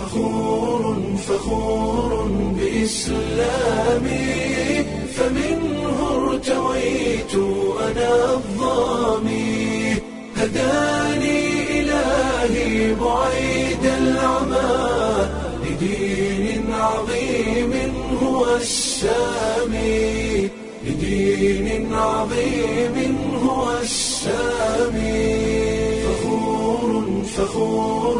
فخور فخور بإسلامي فمنه ارتويت أنا الظامي هداني إلهي بعيد العمى لدين عظيم هو السامي لدين عظيم هو السامي فخور فخور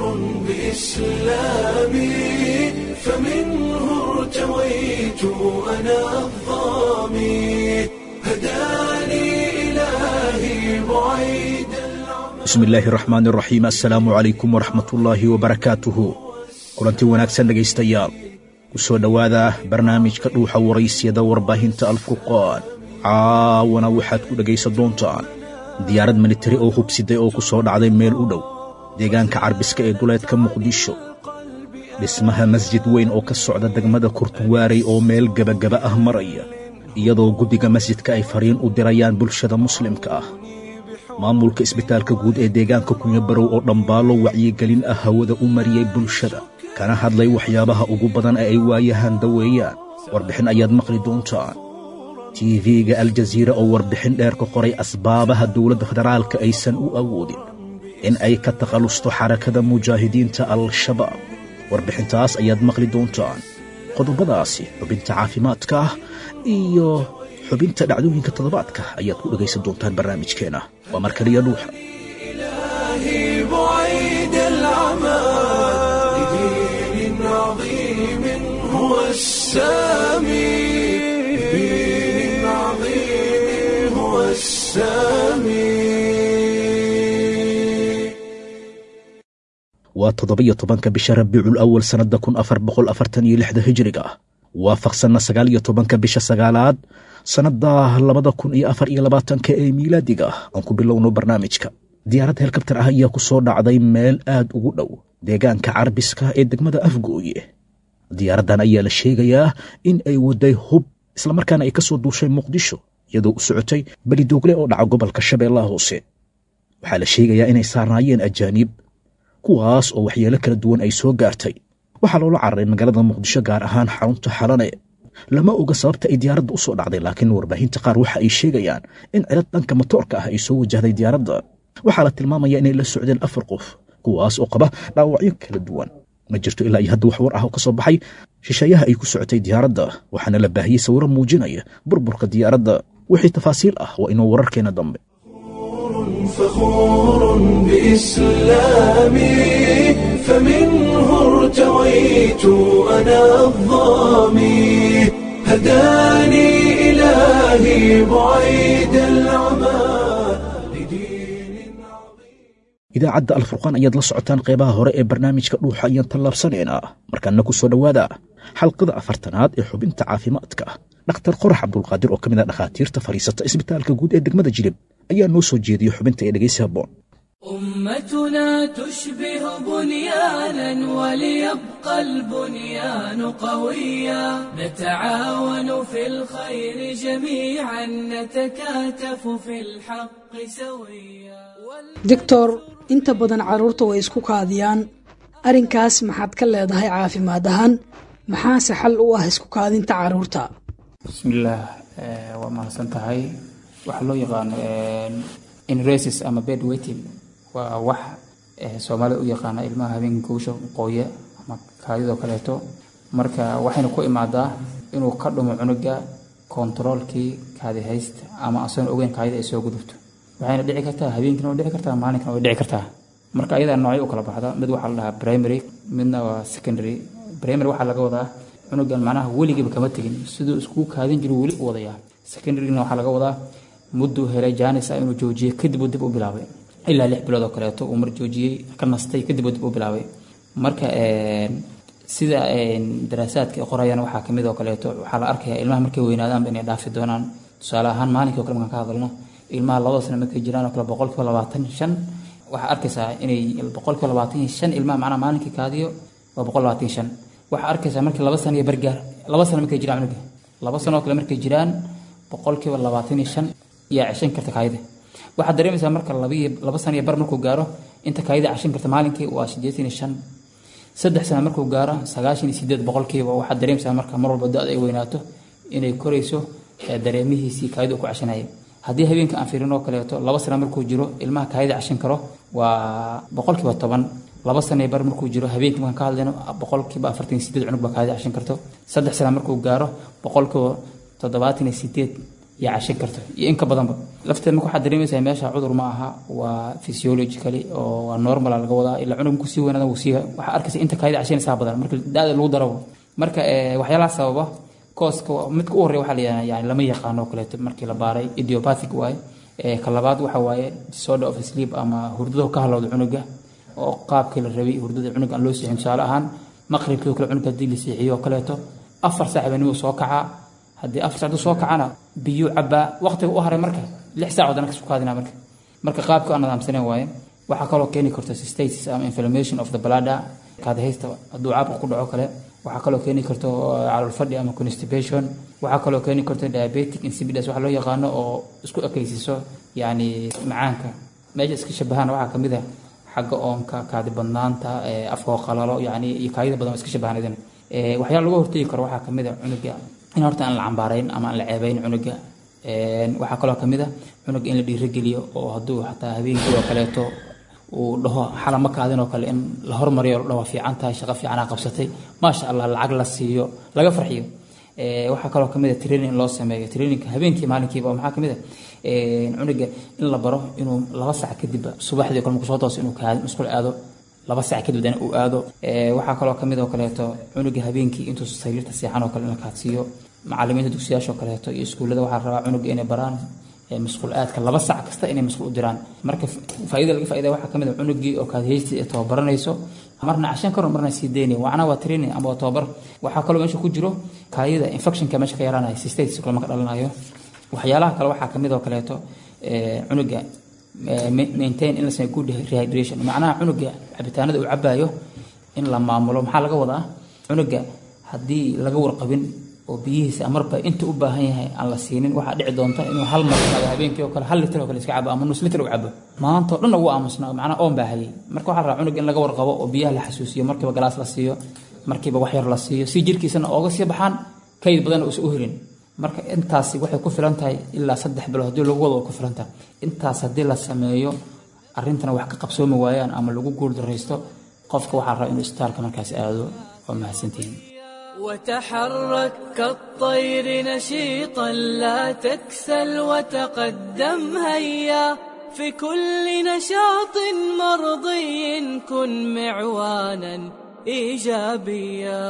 بإسلامي فمنه ارتويت أنا الظامي هداني إلهي بعيد bismi illaahi raxmaan iraxiim assalaamu calaykum waraxmatullaahi wabarakaatuhu kulanti wanaagsan dhegaystayaal ku soo dhowaada barnaamijka dhuuxa waraysyada warbaahinta alfurqaan caawana waxaad ku dhegaysan doontaan diyaarad militari oo hubsiday oo ku soo dhacday meel u dhow deegaanka carbiska ee duleedka muqdisho dhismaha masjid weyn oo ka socda degmada kurtuwaarey oo meel gebagaba ah maraya iyadoo guddiga masjidka ay fariin u dirayaan bulshada muslimka ah maamulka isbitaalka guud ee deegaanka kunyabarow oo dhambaalo wacyigelin ah hawada u mariyey bulshada kana hadlay waxyaabaha ugu badan ee ay waayahaan daweeyaan warbixin ayaad maqli doontaan tiifiga aljaziira oo warbixin dheer ka qoray asbaabaha dowladda federaalka aysan u awoodin in ay ka takhallusto xarakada mujaahidiinta al-shabaab warbixintaas ayaad maqli doontaan qodobadaasi xubinta caafimaadka ah iyo xubinta dhacdooyinka toddobaadka ayaad ku dhegaysan doontaan barnaamijkeenna waa mar kaliya dhuuxa إلهي بعيد العمى لدين عظيم هو السامي لدين عظيم هو السامي waa toddobiyo tobanka bisha rabiicul awal sannadda kun afar boqol afartan iyo lixda hijiriga ah waafaqsanna sagaal iyo tobanka bisha sagaalaad sannadda labada kun iyo afar iyo labaatanka ee miilaadiga ah aan ku bilowno barnaamijka diyaarad helikabtar ah ayaa ku soo dhacday meel aad ugu dhow deegaanka carbiska ee degmada afgooye diyaaraddan ayaa la sheegayaa in ay waday hub islamarkaana ay ka soo duushay muqdisho iyadoo u socotay belidoogle oo dhaca gobolka shabeellaha hoose waxaa la sheegayaa inay saarnaayeen ajaaniib kuwaas oo waxyeelo kala duwan ay soo gaartay waxaa loola cararay magaalada muqdisho gaar ahaan xarunta xalane lama oga sababta ay diyaaradda u soo dhacday laakiin warbaahinta qaar waxa ay sheegayaan in cilad dhanka matoorka ah ay soo wajahday diyaaradda waxaa la tilmaamaya inay la socdeen afar qof kuwaas oo qaba dhaawacyo kala duwan ma jirto ilaa iyo hadda wax war ah oo ka soo baxay shisheeyaha ay ku socotay diyaaradda waxaana la baahiyey sawiro muujinaya burburka diyaaradda wixii tafaasiil ah waa inuu wararkeena dambe فخور بإسلامي فمنه ارتويت أنا الظامي هداني إلهي بعيد العمى لدين عظيم idaacadda alfurqaan ayaad la socotaan qeybaha hore ee barnaamijka dhuuxa ayaan tallaabsanaynaa markaana ku soo dhowaada xalqada afartanaad ee xubinta caafimaadka dhakhtar qorax cabdulqaadir oo ka mid a dhakhaatiirta fadhiisata isbitaalka guud ee degmada jilib ayaa noo soo jeediyey xubinta ee dhegaysi habboon أمتنا تشبه بنيانا وليبقى البنيان قويا نتعاون في الخير جميعا نتكاتف في الحق سويا doctor inta badan carruurta way isku kaadiyaan arrinkaas maxaad ka leedahay caafimaad ahaan maxaase xal u ah isku kaadinta carruurta bismillaah eh, waa mahadsan tahay waxaa loo yaqaano inresis ama bed waiting waa wax eh, soomaalida u yaqaana ilmaha habeenka gowsha qooya ama kaadidoo kaleeto marka waxayna ku imaadaa inuu ka dhumo cunuga kontaroolkii kaadi haysta ama asagoon ogeyn kaadida ay soo gudubto waxayna dhici kartaa habeenkina way dhici kartaa maalinkana way dhici kartaa marka ayadaa noocyo u kala baxda mid waxaa la dhahaa primary midna waa secondary primary waxaa laga wadaa cunugan macnaha weligiiba kama tegin siduu iskugu kaadin jiru weli u wadayaa secondaryna waxaa laga wadaa mudduu helay jaanisa inuu joojiyey kadib uu dib u bilaabay ilaa lix bilood oo kaleeto uu mar joojiyey ka nastay kadib uu dib u bilaabay marka sida daraasaadka ay qorayaan waxaa kamid oo kaleeto waxaa la arkayaa ilmaha markay weynaadaanba inay dhaafi doonaan tusaale ahaan maalinkii o kale markaan ka hadalno ilmaha labada sano markay jiraan oo kale boqolkiiba labaatan shan waxaa arkaysaa inay boqolkiiba labaatan iyo shan ilmaha macnaha maalinkii kaadiyo waa boqol labaatan iyo shan waxaa arkaysaa markii laba sano iyo bargaar laba sano markay jiraan cunuga laba sano oo kale markay jiraan boqolkiiba labaatan iyo shan yaa ceshan karta kaayida waxaad dareemaysaa marka labiyo laba sano iyo bar markuu gaaro inta kaayida ceshan karta maalinkii waa siddeetan iyo shan saddex sana markuu gaaro sagaashan iyo sideed boqolkiiba waxaad dareemaysaa marka mar walba da-da ay weynaato inay korayso dareemihiisii kaayida ku cashanaya haddii habeenka aan fiirin oo kaleeto laba sana markuu jiro ilmaha kaayida cashan karo waa boqolkiiba toban laba sana bar markuu jiro habeenkii markaan ka hadlayno boqolkiiba afartan iyo sideed cunug baa kaayida cashan karto saddex sana markuu gaaro boqolkiiba toddobaatan iyo sideed yaa cashan karto iyo in ka badanba lafteed marka waxaad dareemaysaa meesha cudur ma aha waa physiologically oo waa normal laga wadaa ilaa cunug markuu sii weynaada wuu sii waxaa arkaysa inta kaayida cashanaysaa badan marka da-da lagu daro marka waxyaalaha sababa kooska midka u horreya waxaa la yidhahdaa yani lama yaqaano oo kaleeto markii la baaray idiopathic waaye ka labaad waxa waaye disorder of sleep ama hurdada ka halowda cunuga oo qaabkii la rabay hurdada cunuga aan loo seexin tusaale ahaan maqribkii oo kale cunuga haddii la seexiyo oo kaleeto afar saac habeenimo soo kacaa haddii afar saacdu soo kacana biyo cabaa waqtiga u haray marka lix saac wadana kasku kaadina marka marka qaabka aan nidaamsanen waaye waxaa kaloo keeni karta cystitis ama inflammation of the bladder kaadahaysta hadduu caabuq ku dhaco kale waxaa kaloo keeni karto calool fadhi ama constipation waxaa kaloo keeni karto diabetic insipidus waxa loo yaqaano oo isku ekaysiiso yani macaanka meesha iska shabahana waxaa kamid ah xagga oonka kaadi badnaanta afkoo qalalo yani iyo kaayida badan iska shabahan idin waxyaala laga hortegi karo waxaa kamid a cunuga in horta aan la cambaarayn ama aan la ceebayn cunuga waxaa kaloo kamid a cunuga in la dhiirogeliyo oo hadduu xataa habeenkii oo kaleeto uu dhaho xala ma kaadin oo kale in la hormariyo la dhaho fiican tahay shaqo fiicanaa qabsatay maasha allah lacag la siiyo laga farxiyo waxaa kaloo kamid a training loo sameeyo trainingka habeenkii maalinkiiba maxaa kamid a cunuga in la baro inuu laba sac kadib subaxdii kale markuu soo tooso inuu kaadin musqul aado laba sac kadib dana uu aado waxaa kaloo kamid oo kaleeto cunuga habeenkii intuu sariirta seexan oo kale in la kaadsiiyo macalimiinta dugsiyaasha oo kaleeto iyo iskuullada waxaa rabaa cunuga inay baraan masquul aadka laba sac kasta inay masquul u diraan marka faa'iida laga faa'iida waxaa kamid ah cunugii oo kaadhaysti ee tababaranayso marna cashan karo marna sii daynay wacna waa training ama waa tababar waxaa kaloo meesha ku jiro kaayida infectionka meesha ka yaraanaya cystitis kale marka dhalanayo waxyaalaha kale waxaa kamid oo kaleeto cunuga maintain in la sameeyo good rehydration macnaha cunuga cabitaanada uu cabayo in la maamulo maxaa laga wadaa cunuga haddii laga warqabin oo biyihiisa marba inta u baahan yahay aan la siinin waxaa dhici doonta inuu hal mar imaado habeenkii oo kale hal litir oo kale iska cabo ama nus litir u cabo maanta oo dhan ugu aamusnaa macnaa oon baa hayay marka waxaa rabaa cunug in laga warqabo oo biyaha la xasuusiyo markiiba galaas la siiyo markiiba wax yar la siiyo si jirkiisana ooga sii baxaan kayd badan uusan u helin marka intaasi waxay ku filan tahay ilaa saddex bilood haddii lagu wado ku filan tahay intaas haddii la sameeyo arrintana wax ka qabsoomi waayaan ama lagu guuldaraysto qofka waxaa rabaa inuu istaalka markaas aado waa mahadsantihiin وتحرك كالطير نشيطا لا تكسل وتقدم هيا في كل نشاط مرضي كن معوانا ايجابيا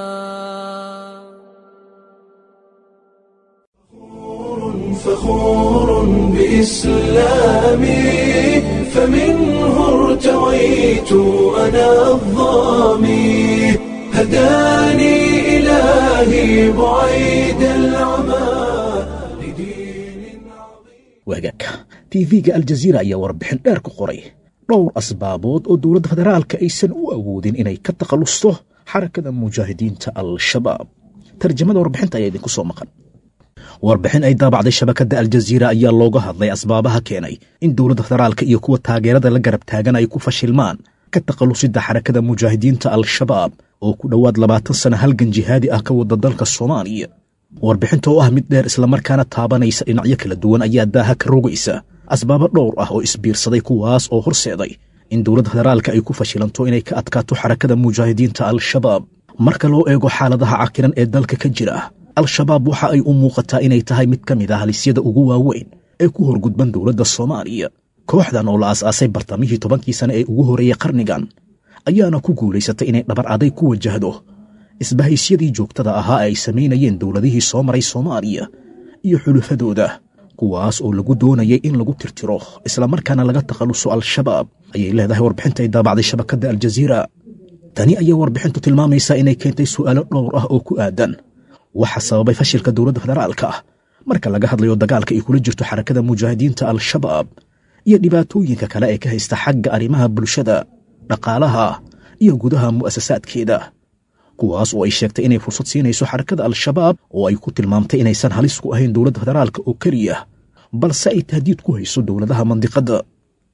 فخور بإسلامي فمنه ارتويت أنا الظامي هداني إلهي بعيد العمى لدين عظيم waagaagka tv-ga aljaziira ayaa warbixin dheer ku qoray dhowr asbaabood oo dowladda federaalka aysan u awoodin inay ka takhallusto xarakada mujaahidiinta al-shabaab tarjamada warbixinta ayaa idinku soo maqan warbixin ay daabacday shabakadda aljaziira ayaa looga hadlay asbaabaha keenay in dowladda federaalka iyo kuwa taageerada la garab taagan ay ku fashilmaan ka takhallusidda xarakada mujaahidiinta al-shabaab oo ku dhowaad labaatan sana halgan jihaadi ah ka wada dalka soomaaliya warbixinta oo ah mid dheer islamarkaana taabanaysa dhinacyo kala duwan ayaa daaha ka rogaysa asbaabo dhowr ah oo isbiirsaday kuwaas oo horseeday in dowladda federaalka ay ku fashilanto inay ka adkaato xarakada mujaahidiinta al-shabaab marka loo eego xaaladaha cakiran ee dalka ka jira al-shabaab waxa ay u muuqataa inay tahay mid ka mid ah halisyada ugu waaweyn ee ku horgudban dowladda soomaaliya kooxdan oo la aas-aasay bartamihii tobankii sane ee ugu horreeyey qarnigan ayaana ku guulaysatay inay dhabar aday ku wajahdo isbahaysyadii joogtada ahaa ay samaynayeen dowladihii soo maray soomaaliya iyo xulufadooda kuwaas oo lagu doonayay in lagu tirtiro islamarkaana laga takhalluso al-shabaab ayay leedahay warbixinta ay daabacday shabakadda aljaziira tani ayaa warbixintu tilmaamaysaa inay keentay su'aalo dhowr ah oo ku aadan waxa sababay fashilka dowladda federaalka ah marka laga hadlayo dagaalka ay kula jirto xarakada mujaahidiinta al-shabaab iyo dhibaatooyinka kale ee ka haysta xagga arrimaha bulshada dhaqaalaha iyo gudaha mu'asasaadkeeda kuwaas oo ay sheegtay inay fursad siinayso xarakada al-shabaab oo ay ku tilmaamtay inaysan halis ku ahayn dowladda federaalka oo keliya balse ay tahdiid ku hayso dowladaha mandiqadda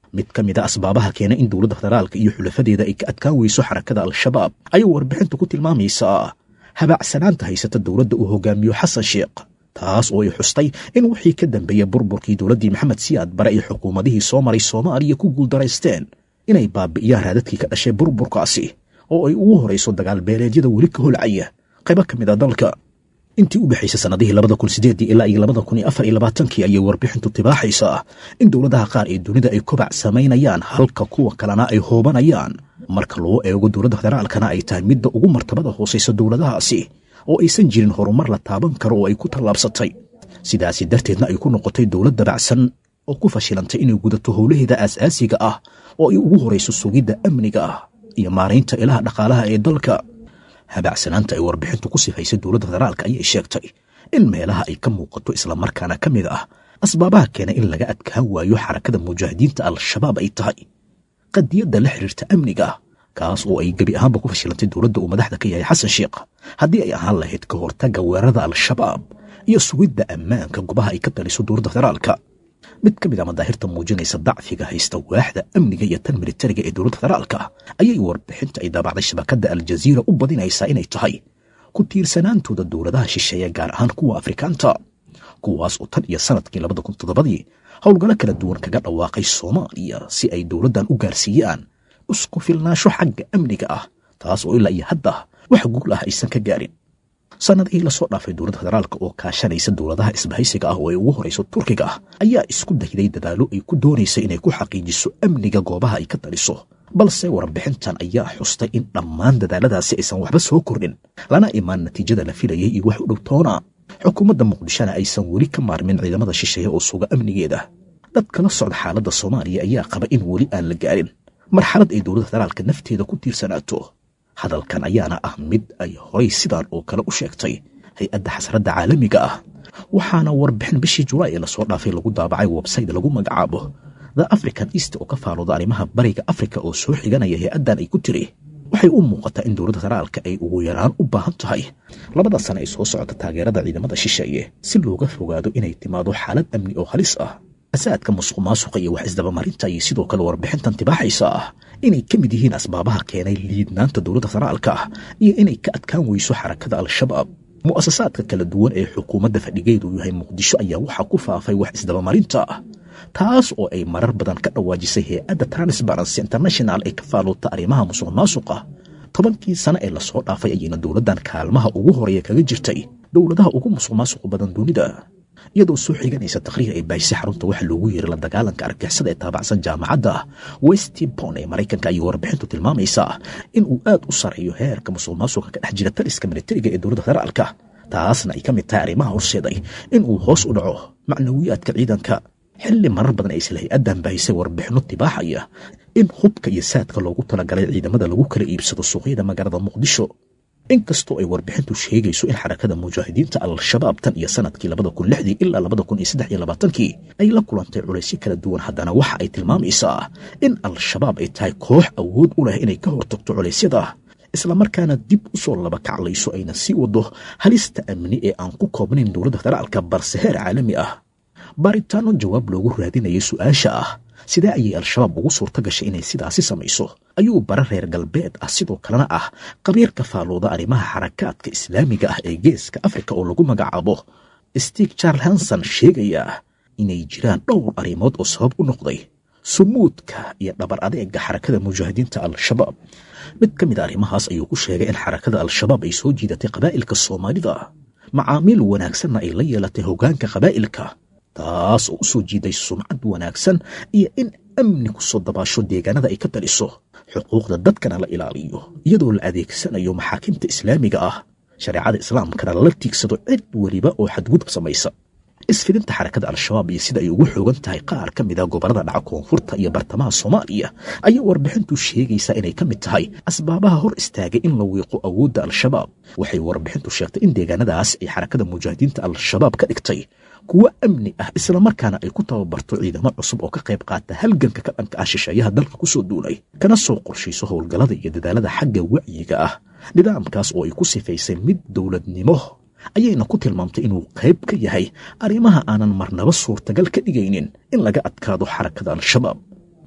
mid ka mid a asbaabaha keena in dowladda federaalka iyo xulafadeeda ay ka adkaan weyso xarakada al-shabaab ayay warbixintu ku tilmaamaysaa habaacsanaanta haysata dowladda uu hogaamiyo xasan sheekh taas oo ay xustay in wixii ka dambeeya burburkii dowladdii maxamed siyaad bare iyo xukuumadihii soo maray soomaaliya ku guuldaraysteen inay baabi'iyaan raadadkii ka dhashay burburkaasi oo ay ugu horayso dagaal beeleedyada weli ka holcaya qaybo ka mid a dalka intii u dhexaysay sannadihii labada kun sideedii ilaa iyo labada kun iyo afar iyo labaatankii ayay warbixintu tibaaxaysaa in dowladaha qaar ee dunida ay kobac samaynayaan halka kuwa kalena ay hoobanayaan marka loo eego dowladda federaalkana ay tahay midda ugu martabada hoosaysa dowladahaasi oo aysan jirin horumar la taaban karo oo ay ku tallaabsatay sidaasi darteedna ay ku noqotay dowlad dabacsan oo ku fashilantay inay gudato howlaheeda aasaasiga ah oo ay ugu horayso sugidda amniga ah iyo maaraynta ilaha dhaqaalaha ee dalka habaacsanaanta ay warbixintu ku sifaysay dowladda federaalka ayay sheegtay in meelaha ay ka muuqato islamarkaana ka mid ah asbaabaha keena in laga adkaan waayo xarakada mujaahidiinta al-shabaab ay tahay qadiyadda la xidhiirta amniga kaas oo ay gebi ahaanba ku fashilantay dowladda uu madaxda ka yahay xasan sheekh haddii ay ahaan lahayd ka hortagga weerarada al-shabaab iyo sugidda ammaanka gobaha ay ka taliso dowladda federaalka mid ka mid a madaahirta muujinaysa dacfiga haysta waaxda amniga iyo tan militariga ee dowladda federaalka ayay warbixinta ay daabacday shabakadda aljaziira u badinaysaa inay tahay ku tiirsanaantooda dowladaha shisheeye gaar ahaan kuwa afrikaanta kuwaas oo tan iyo sanadkii labada kun toddobadii howlgallo kala duwan kaga dhawaaqay soomaaliya si ay dowladdan u gaarsiiyaan isku filnaansho xagga amniga ah taas oo ilaa iyo hadda wax guul ah aysan ka gaarin sannadihii lasoo dhaafay dowladda federaalka oo kaashanaysa dowladaha isbahaysiga ah oo ay ugu horayso turkiga ah ayaa isku dayday dadaallo ay ku doonaysay inay ku xaqiijiso amniga goobaha ay ka taliso balse warbixintan ayaa xustay in dhammaan dadaaladaasi aysan waxba soo kordhin lana imaan natiijada la filayay iyo wax u dhow toona xukuumadda muqdishona aysan weli ka maarmin ciidamada shisheeye oo suga amnigeeda dadka la socda xaaladda soomaaliya ayaa qaba in weli aan la gaarin marxalad ay dowladda federaalka nafteeda ku tiirsanaato hadalkan ayaana ah mid ay horay sidaan oo kale u sheegtay hay-adda xasradda caalamiga ah waxaana warbixin bishii julaay ee lasoo dhaafay lagu daabacay websayte lagu magacaabo the african east oo ka faalooda arrimaha bariga afrika oo soo xiganaya hay-addan ay ku tiri waxay u muuqataa in dowladda federaalka ay ugu yaraan u baahan tahay labada sane ay soo socota taageerada ciidamada shisheeye si looga fogaado inay timaado xaalad amni oo halis ah asaadka musuq maasuqa iyo wax isdabamarinta ayay sidoo kale warbixintan tibaaxaysa ah inay ka mid yihiin asbaabaha keenay liidnaanta dowladda federaalka ah iyo inay ka adkaan weyso xarakada al-shabaab mu'asasaadka kala duwan ee xukuumadda fadhigeedu yahay muqdisho ayaa waxaa ku faafay wax isdabamarinta ah taas oo ay marar badan ka dhawaajisay hay-adda transparency international ee ka faaluuta arrimaha musuq maasuqa tobankii sane ee lasoo dhaafay ayayna dowladdan kaalmaha ugu horeeya kaga jirtay dowladaha ugu musuq maasuqa badan dunida iyadoo soo xiganaysa takhriir ay baahisay xarunta waxa loogu yeeray la dagaalanka argixisada ee taabacsan jaamacadda westbon ee maraykanka ayay warbixintu tilmaamaysaa in uu aad u sareeyo heerka musuq maasuqa ka dhex jira taliska militariga ee dowladda federaalka taasna ay ka mid tahay arrimaha horseeday in uu hoos u dhaco macnawiyaadka ciidanka xilli marar badan ay isla hay-addan baahisay warbixinno tibaaxaya in hubka iyo saadka loogu talagalay ciidamada lagu kala iibsado suuqyada magaalada muqdisho inkastoo ay warbixintu sheegayso in xarakada mujaahidiinta al-shabaab tan iyo sanadkii labada kun lixdii ilaa labada kun iyo saddex iyo labaatankii ay la kulantay culaysyo kala duwan haddana waxa ay tilmaamaysaa in al-shabaab ay tahay koox awood u leh inay ka hortagto culeysyada islamarkaana dib u soo laba kaclayso ayna sii wado halista amni ee aan ku koobnayn dowladda federaalka balse heer caalami ah baaritaano jawaab loogu raadinayay su-aasha ah sidee ayay al-shabaab ugu suurto gashay inay sidaasi samayso ayuu bara reer galbeed ah sidoo kalena ah qabiirka faalooda arrimaha xarakaadka islaamiga ah ee geeska afrika oo lagu magacaabo stig charles hanson sheegaya inay jiraan dhowr arrimood oo sabab u noqday sumuudka iyo dhabar adeega xarakada mujaahidiinta al-shabaab mid ka mid a arrimahaas ayuu ku sheegay in xarakada al-shabaab ay soo jiidatay qabaa'ilka soomaalida macaamiil wanaagsanna ay la yeelatay hoggaanka qabaa'ilka taas oo u soo jiiday sumcad wanaagsan iyo in amni ku soo dabaasho deegaanada ay ka taliso xuquuqda dadkana la ilaaliyo iyadoo la adeegsanayo maxaakimta islaamiga ah shareecada islaamkana lala tiigsado cid weliba oo xadgudub samaysa isfidinta xarakada al-shabaab iyo sida ay ugu xoogan tahay qaar ka mid a gobollada dhaca koonfurta iyo bartamaha soomaaliya ayaa warbixintu sheegaysaa inay ka mid tahay asbaabaha hor istaagay in la wiiqo awoodda al-shabaab waxay warbixintu sheegtay in deegaanadaas ay xarakada mujaahidiinta al-shabaab ka dhigtay kuwo amni ah islamarkaana ay ku tababarto ciidamo cusub oo ka qayb qaata halganka ka dhanka ah shisheeyaha dalka ku soo duulay kana soo qorshayso howlgallada iyo dadaalada xagga wacyiga ah nidaamkaas oo ay ku sifaysay mid dowladnimo ayayna ku tilmaamtay inuu qayb ka yahay arrimaha aanan marnaba suurtagal ka dhigaynin in laga adkaado xarakada al-shabaab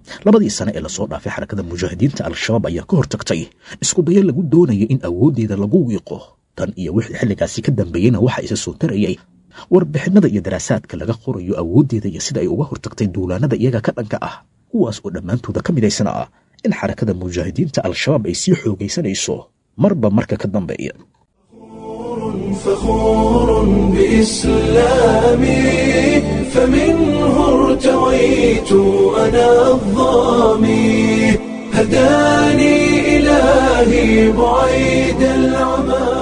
labadii sane ee lasoo dhaafay xarakada mujaahidiinta al-shabaab ayaa ka hortagtay isku dayo lagu doonayo in awooddeeda lagu wiiqo tan iyo wixii xilligaasi ka dambeeyeyna waxa isa soo tarayay warbixinada iyo daraasaadka laga qorayo awooddeeda iyo sida ay uga hortagtay duulaanada iyaga ka dhanka ah kuwaas oo dhammaantooda ka midaysana ah in xarakada mujaahidiinta al-shabaab ay sii xoogaysanayso marba marka ka dambeeya فخور بإسلامي فمنه ارتويت أنا الظامي هداني إلهي بعيد العمى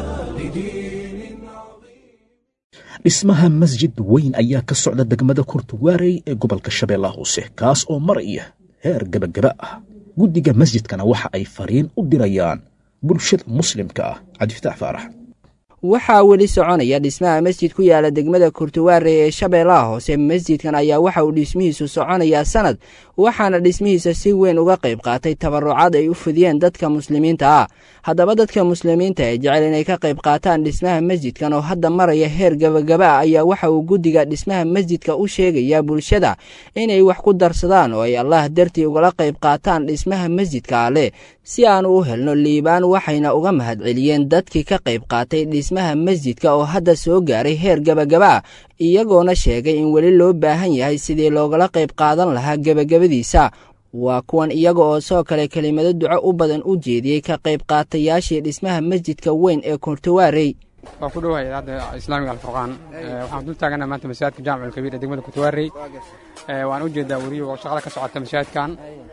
لدين عظيم dhismaha masjid weyn ayaa ka socda degmada kurtuwaarey ee gobolka shabeellaha hoose kaas oo maraya heer gebagaba ah guddiga masjidkana waxa ay fariin u dirayaan bulshada muslimka ah cabdifitaax faarax waxaa weli soconaya dhismaha masjid ku yaala degmada kurtuwaare ee shabeellaha hoose masjidkan ayaa waxa uu dhismihiisu soconayaa sanad waxaana dhismihiisa si weyn uga qayb qaatay tabarucaad ay u fidiyeen dadka muslimiinta ah haddaba dadka muslimiinta ee jecel inay ka qayb qaataan dhismaha masjidkan oo hadda maraya heer gebagaba ah ayaa waxa uu guddiga dhismaha masjidka u sheegayaa bulshada inay wax ku darsadaan oo ay allah dartii ugala qayb qaataan dhismaha masjidka alleh si aanu u helno liibaan waxayna uga mahadceliyeen dadkii ka qayb qaatay dhismaha masjidka oo hadda soo gaaray heer gebagaba iyagoona sheegay in weli loo baahan yahay sidii loogala qayb qaadan lahaa gebagabadiisa waa kuwan iyaga oo soo kale kelimado duco u badan u jeediyey ka qayb qaatayaashii dhismaha masjidka weyn ee kurtawaarey waa ku dhowahay hadda islaamiga alfurqaan waxaan dul taagana maanta masaajidka jaamic alkabiir ee degmada kurtawaarey waan u jeedaa weriyo oo shaqada ka socota masaajidkan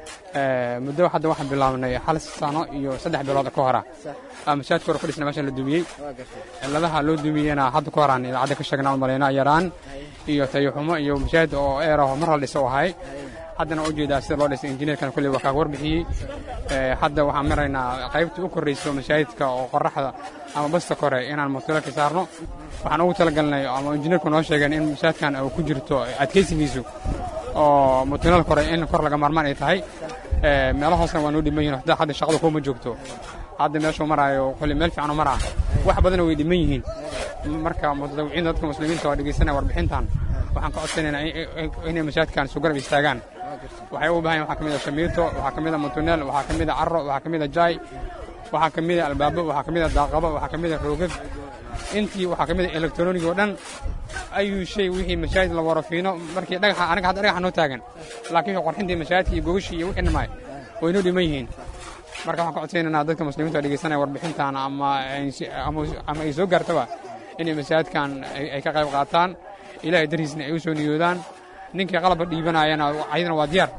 muddo hadda waxaan bilaabnay hal sano iyo saddex bilood ka hora masaajidka hore ku dhisna meeshan la dumiyey ciladaha loo dumiyeyna hadda ka horaan idaacadda ka sheegna umalayna yaraan iyo tayaxumo iyo masaajid oo eeraho mar la dhiso ahay haddana u jeedaa sida loo dhisay injineerkan kulley waa kaaga warbixiyey hadda waxaan maraynaa qaybta u korrayso masaajidka oo qoraxda ama basta kore inaan mutulalka saarno waxaan ugu talagalnay ama injineerku noo sheegeen in masaajidkan uu ku jirto adkaysigiisu oo mutulal kore in kor laga maarmaan ay tahay meelo hoosna waa noo dhiman yihin hadda hadda shaqadu kuma joogto hadda meeshuu maraayo kulley meel fiican u maraa wax badana way dhiman yihiin marka mutadawiciinta dadka muslimiinta oo dhegaysanaya warbixintan waxaan ka codsanaynaa inay masaajidkan isu garab istaagaan waxay u bahan waxaa ka mid a shamiito waxaa ka mid a mutuneel waxaa ka mid a carro waxaa ka mid a jaay waxaa ka mid a albaabo waxaa ka mid a daaqabo waxaa ka mid a roogag intii waxaa ka mid a elektroniga oo dhan ayuu shay wixii masaajid la warafiino markii dhagaxa anaga hadda dhagaxa noo taagan laakiin wixii qorxintii masaajidka iyo gogashii iyo wixii dhammaay way noo dhiman yihiin marka waxaan ka codsaynaynaa dadka muslimiinta oo dhegaysanaya warbixintan ama ama ay soo gaartaba inay masaajidkan ay ka qayb qaataan ilaahay dariisna ay u soo niyoodaan ninkii qalabka dhiibanayana ayadana waa diyaar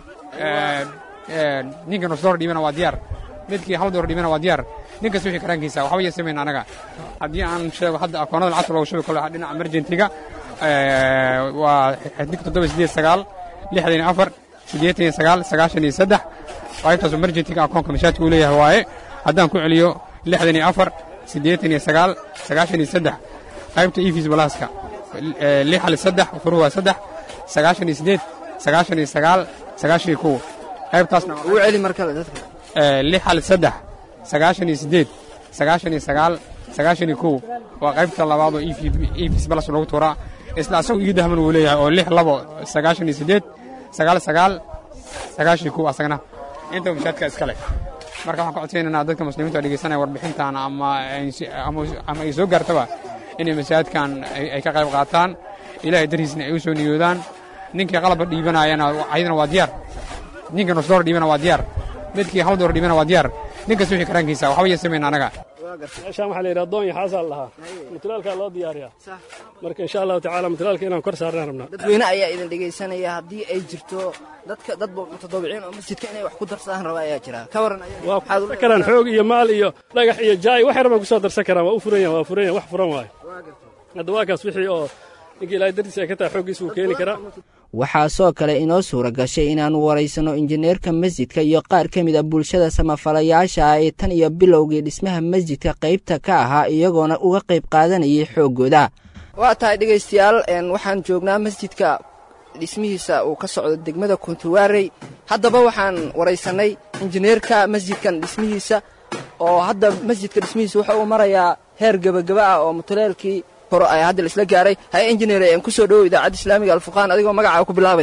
ninkii nus door dhiibana waa diyaar midkii hal door dhiibana waa diyaar ninkas wixii karaankiisa waxba yeesamayna anaga haddii aan sheego hadda akoonada lacagta loogu shubi kalo dhinaca emergentiga waa xidig toddoba sideed sagaal lixdan iyo afar siddeetan iyo sagaal sagaashan iyo saddex qaybtaas emergentiga akoonka mashaadka uu leeyahay waaye haddaan ku celiyo lixdan iyo afar siddeetan iyo sagaal sagaashan iyo saddex qaybta efis balaaska lix hal saddex furu waa saddex sagaashan iyo siddeed sagaashan iyo sagaal sagaashan iyo kow qaybtaasna ugu celi mar kale dadka lix hal saddex sagaashan iyo siddeed sagaashan iyo sagaal sagaashan iyo kow waa qaybta labaad oo efis balas lagu tuuraa isla asagu ii dahman wuu leeyahay oo lix labo sagaashan iyo siddeed sagaal sagaal sagaashan iyo kow asagana inta mashaadka iska leh marka waxaan ka codsaynaynaa dadka muslimiinta oo dhegaysanaya warbixintan ama ama ay soo gaartaba inay masaajidkan ay ka qayb qaataan ilaahay dariisna ay u soo niyoodaan ninkii qalabka dhiibanayana ayadana waa diyaar ninkii nus door dhiibana waa diyaar midkii hal door dhiibana waa diyaar ninkas wixii karaankiisa waxba yeesamayna anaga meeshaan waxaa la yidhaha doon iyo xaasaa la lahaa mutalaalkaa loo diyaariyaa marka insha allahu tacaala mutalaalka inaan kor saarnaan rabnaa dadweyne ayaa idin dhegaysanaya haddii ay jirto dadka dad mutadawiciin oo masjidka inay wax ku darsadaan raba ayaa jira ka waran waa ku darsan karaan xoog iyo maal iyo dhagax iyo jaay wax yar baan kusoo darsan karaan waa u furan yahan waa furan yahan wax furan waayo hadda waa kaas wixii oo ninkii ilaahay dartiisa ay ka tahay xooggiisa wuu keeni karaa waxaa soo kale inoo suura gashay inaannu waraysanno injineerka masjidka iyo qaar ka mid a bulshada samafalayaasha ah ee tan iyo bilowgii dhismaha masjidka qaybta ka ahaa iyagoona uga qayb qaadanayay xooggooda waa tahay dhegaystayaal waxaan joognaa masjidka dhismihiisa uu ka socdo degmada kuntuwaarey haddaba waxaan waraysannay injineerka masjidkan dhismihiisa oo hadda masjidka dhismihiisa waxa uu marayaa heer gebagaba ah oo mutuleelkii hore ayaa hadda laisla gaaray haye injineer aan ku soo dhowow idaacadda islaamiga alfuqaan adigoo magacaa ku bilaabay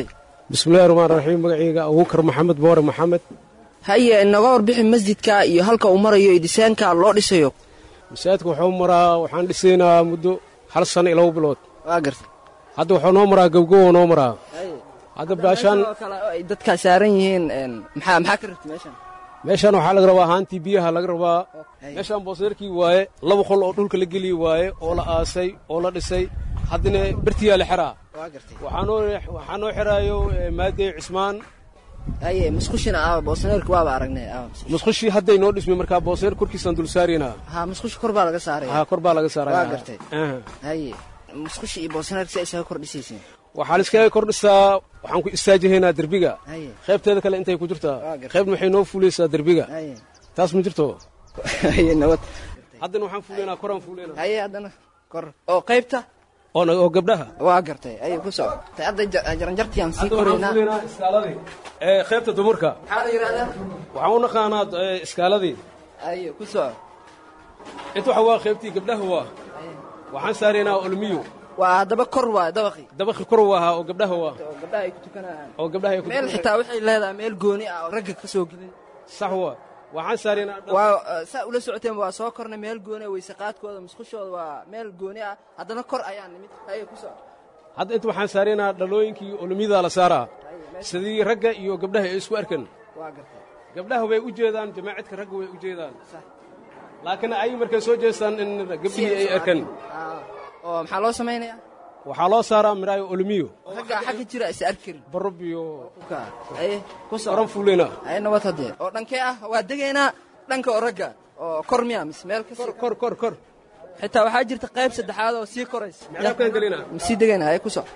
bismillahi raxmaan raxiim magacayga abuukar maxamed boore maxamed haye inaga warbixi masjidka iyo halka uu marayo iyo dhisaanka loo dhisayo masaajidka wuxuu maraa waxaan dhisaynaa muddo hal sano iyo laba bilood waa gartay hadda wuxuu noo maraa gabgowa noo maraa hadda baashaan ay dadka saaran yihiin maxaa maxaa ka rabtay meeshan meeshaan waxaa laga rabaa haantii biyaha laga rabaa meeshaan booseerkii waaye laba qol oo dhulka la geliyi waaye oo la aasay oo la dhisay haddana bertiyaa la xeraa waxaa noo xeraayo maadey cismaan haye musqushina ah boosaneerka waaba aragnay musqushii hadday noo dhismay markaa booseer korkiisaan dul saaraynaa ha musqushi kor baa laga saaraya ha kor baa laga saaraya waa gartay haye musqushi iyo boosaneerka si ay isaga kor dhisaysiin waxaa liskaga kor dhisaa waxaan ku istaajihaynaa derbiga qaybteeda kale intay ku jirtaa qaybna waxay noo fuulaysaa derbiga taas ma jirto nabad haddana waxaan fuulaynaa koraan fuulaynaa haye haddana kor oo qaybta oo gabdhaha waa gartay ayay ku soco hadda jaranjartiaan sii koraynaa iskaaladii ee qaybta dumarka maxaa la yidhahdaa waxaan u naqaanaa iskaaladii aye ku soco inta waxa waa qaybtii gabdhaha waa waxaan saaraynaa olmiyo waa haddaba kor waa dabaqi dabaqi kor waa oo gabdhaha waa oo gabdhaha ay ku tukanayaan oo gabdhaha ay ku meel xitaa waxay leedahay meel gooni ah oo ragga ka soo gelin sax waa waxaan saaraynaa waa saa ula socoteen waa soo kornay meel gooni ah weyseqaadkooda musqushooda waa meel gooni ah haddana kor ayaan nimid haye ku soco hadda inta waxaan saaraynaa dhalooyinkii olmiyada la saaraa sidii ragga iyo gabdhaha ay isku arkan waa gartay gabdhaha way u jeedaan jamaacidka ragga way u jeedaan laakiin ay markay soo jeestaan in gabdhihii ay arkan oo maxaa loo samaynayaa waxaa loo saaraa miraayo olmiyo ragga xagga jira is arki karin barub iyo aye ku soco oran fuuleyna aye nabad haddee oo dhankee ah waa degaynaa dhanka oo ragga oo kor miya mise meel ka kor kor kor kor xitaa waxaa jirta qayb saddexaad oo sii koraysa micraabkaan gelina sii degaynaa aye ku soco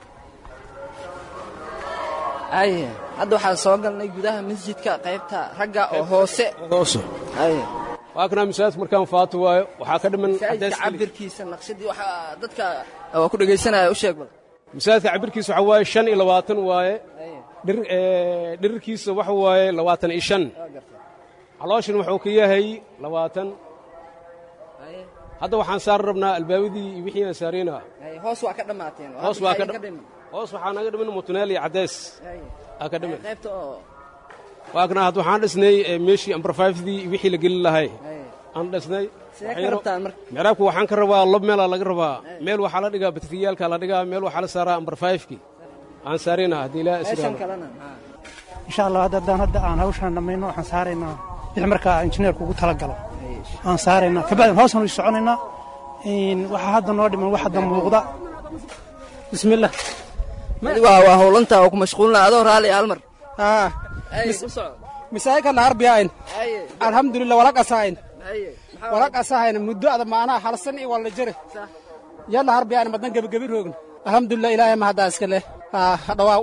aye hadda waxaan soo galnay gudaha masjidka qaybta ragga oo hoose hoose aye waa kanaa masaajidka markaan faato waayo waxaa ka dhiman masaajidka cabirkiisa naqshadii waxaa dadka waa ku dhegaysanaya u sheeg bal masaajidka cabirkiisa waxaa waaye shan iyo labaatan waaye dhir dhirirkiisa waxa waaye labaatan iyo shan calooshan wuxuu ka yahay labaatan hadda waxaan saari rabnaa albaabadii iyo wixii aan saaraynaa hoos waa ka dhammaateen hoos waa ka hoos waxaa naga dhiman mutuneel iyo caddeys aa ka dhiman qaybta oo waa kana hadda waxaan dhisnay meeshii ambarfaifdii iyo wixii la geli lahay aan dhisnay micraabka waxaan ka rabaa lab meelaa laga rabaa meel waxaa la dhigaa batriyaalka la dhigaa meel waxaa la saaraa ambarfaifkii aan saarayna haddii ilaa insha allah hadda haddaan hadda aan hawshaan dhammayno waxaan saaraynaa wixii markaa injineerku ugu talagalo aan saaraynaa kabacdin hoosaan u soconaynaa waxaa hadda noo dhiman wax hadda muuqda bismillah waa waa howlanta oo ku mashquulna adoo raali hal mar misaajidka naharbiyayn alxamdulilah walaq asahayn walaq asahayn muddo ada maanaha halsan iyo walla jire yalla harbiyayn madan gebigebi roogn alxamdulilah ilaahay mahaddaa iska leh dhawaaw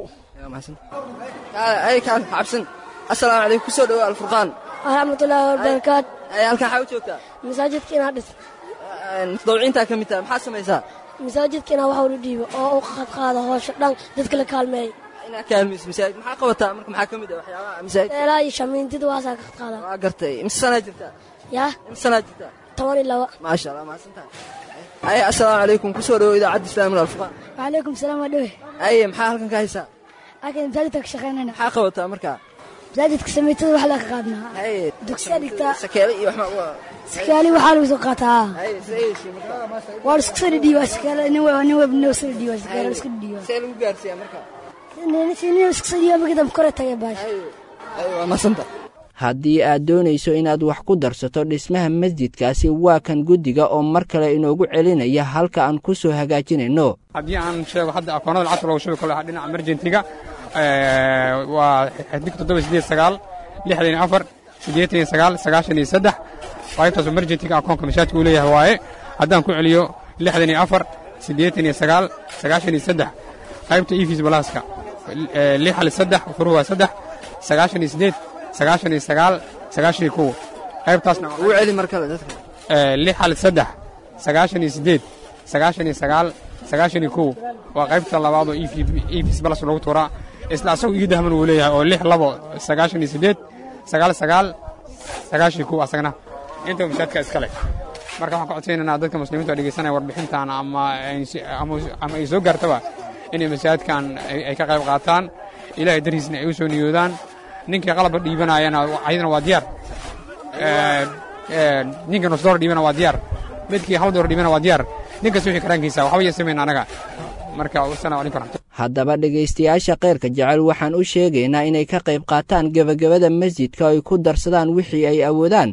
ay kaan xabsan assalaamu calaykum kusoo dhawo alfurqaan waraxmatullaahi wabarakaatu halkan xaa u joogtaa masaajidka inaa dhis mutadawiciintaa ka mid taha maxaa samaysaa masaajidka inaa wax ula dhiibo oo u qadqaada hoosha dhan dadka la kaalmeeya inaa kaalmayso masaajid maxaa qabataa marka maxaa ka mid ah waxyaabaha masaajid eelaa iyo shamiintida waasaa ka qadqaada waa gartay imse sanaa jirtaa yaa imse sanaa jirtaa toban iyo laba maasha allah mahadsantahay aye assalaamu calaykum kusoo dhawo idaacadda islaamil alfurqaan wacalaykum salaam waa dhowe aye maxaa halkan ka haysaa halkan masaajidka ka shaqaynayna maxaa qabataa markaa masaajidka samiitada wax laga qaadnaa aye dugsiya dhigtaa sakeele iyo waxma sakaali waxaa lagu soo qaataa aye sayeysi markaa waa isku soo dhidhiiba sakaala nin weba nin weba nin soo dhidhiiba sakaala isku dhidhiiba see lagu gaarsiiyaa markaa nin isku soo dhidhiiba markii dambe kore tagay baash aye waa maasanta haddii aad doonayso inaad wax ku darsato dhismaha masjidkaasi waa kan guddiga oo mar kale inoogu celinaya halka aan ku soo hagaajinayno haddii aan sheego hadda akoonada lacagta loogu shubi karo dhinaca emergentiga waa xidig toddoba sideed sagaal lixdan iyo afar siddeetan iyo sagaal sagaashan iyo saddex qaybtaas emergentiga akoonka mashaajidka uu leeyahay waaye haddaan ku celiyo lixdan iyo afar siddeetan iyo sagaal sagaashan iyo saddex qaybta efis balaaska lix hal saddex furuhu waa saddex sagaashan iyo siddeed sagaashan iyo sagaal sagaashan iyo kow qaybtaasna ugu celi mar kale dadka lix hal saddex sagaashan iyo siddeed sagaashan iyo sagaal sagaashan iyo kow waa qaybta labaad oo efis balas lagu tuuraa isla asagu ii dahman uu leeyahay oo lix labo sagaashan iyo siddeed sagaal sagaal sagaashan iyo kow asagna inta mashaadka iskale marka waxaan ka codsaynaynaa dadka muslimiinta oo dhegeysanaya warbixintan ama ama ay soo gaartaba inay masaajidkan ay ka qayb qaataan ilaahay dariisna ay u soo niyoodaan ninkii qalabka dhiibanayana ayadana waa diyaar ninkii nus door dhiibana waa diyaar midkii hal door dhiibana waa diyaar ninkas wixii karaankiisa waxba yeesamayna anaga marka wasalaamu calaykum raxmat haddaba dhegaystayaasha kheyrka jecel waxaan u sheegaynaa inay ka qayb qaataan gebagabada masjidka oo ay ku darsadaan wixii ay awoodaan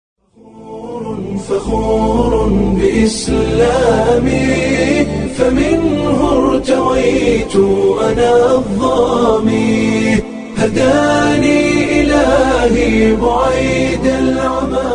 فخور بإسلامي فمنه ارتويت أنا الظامي هداني إلهي بعيد العمى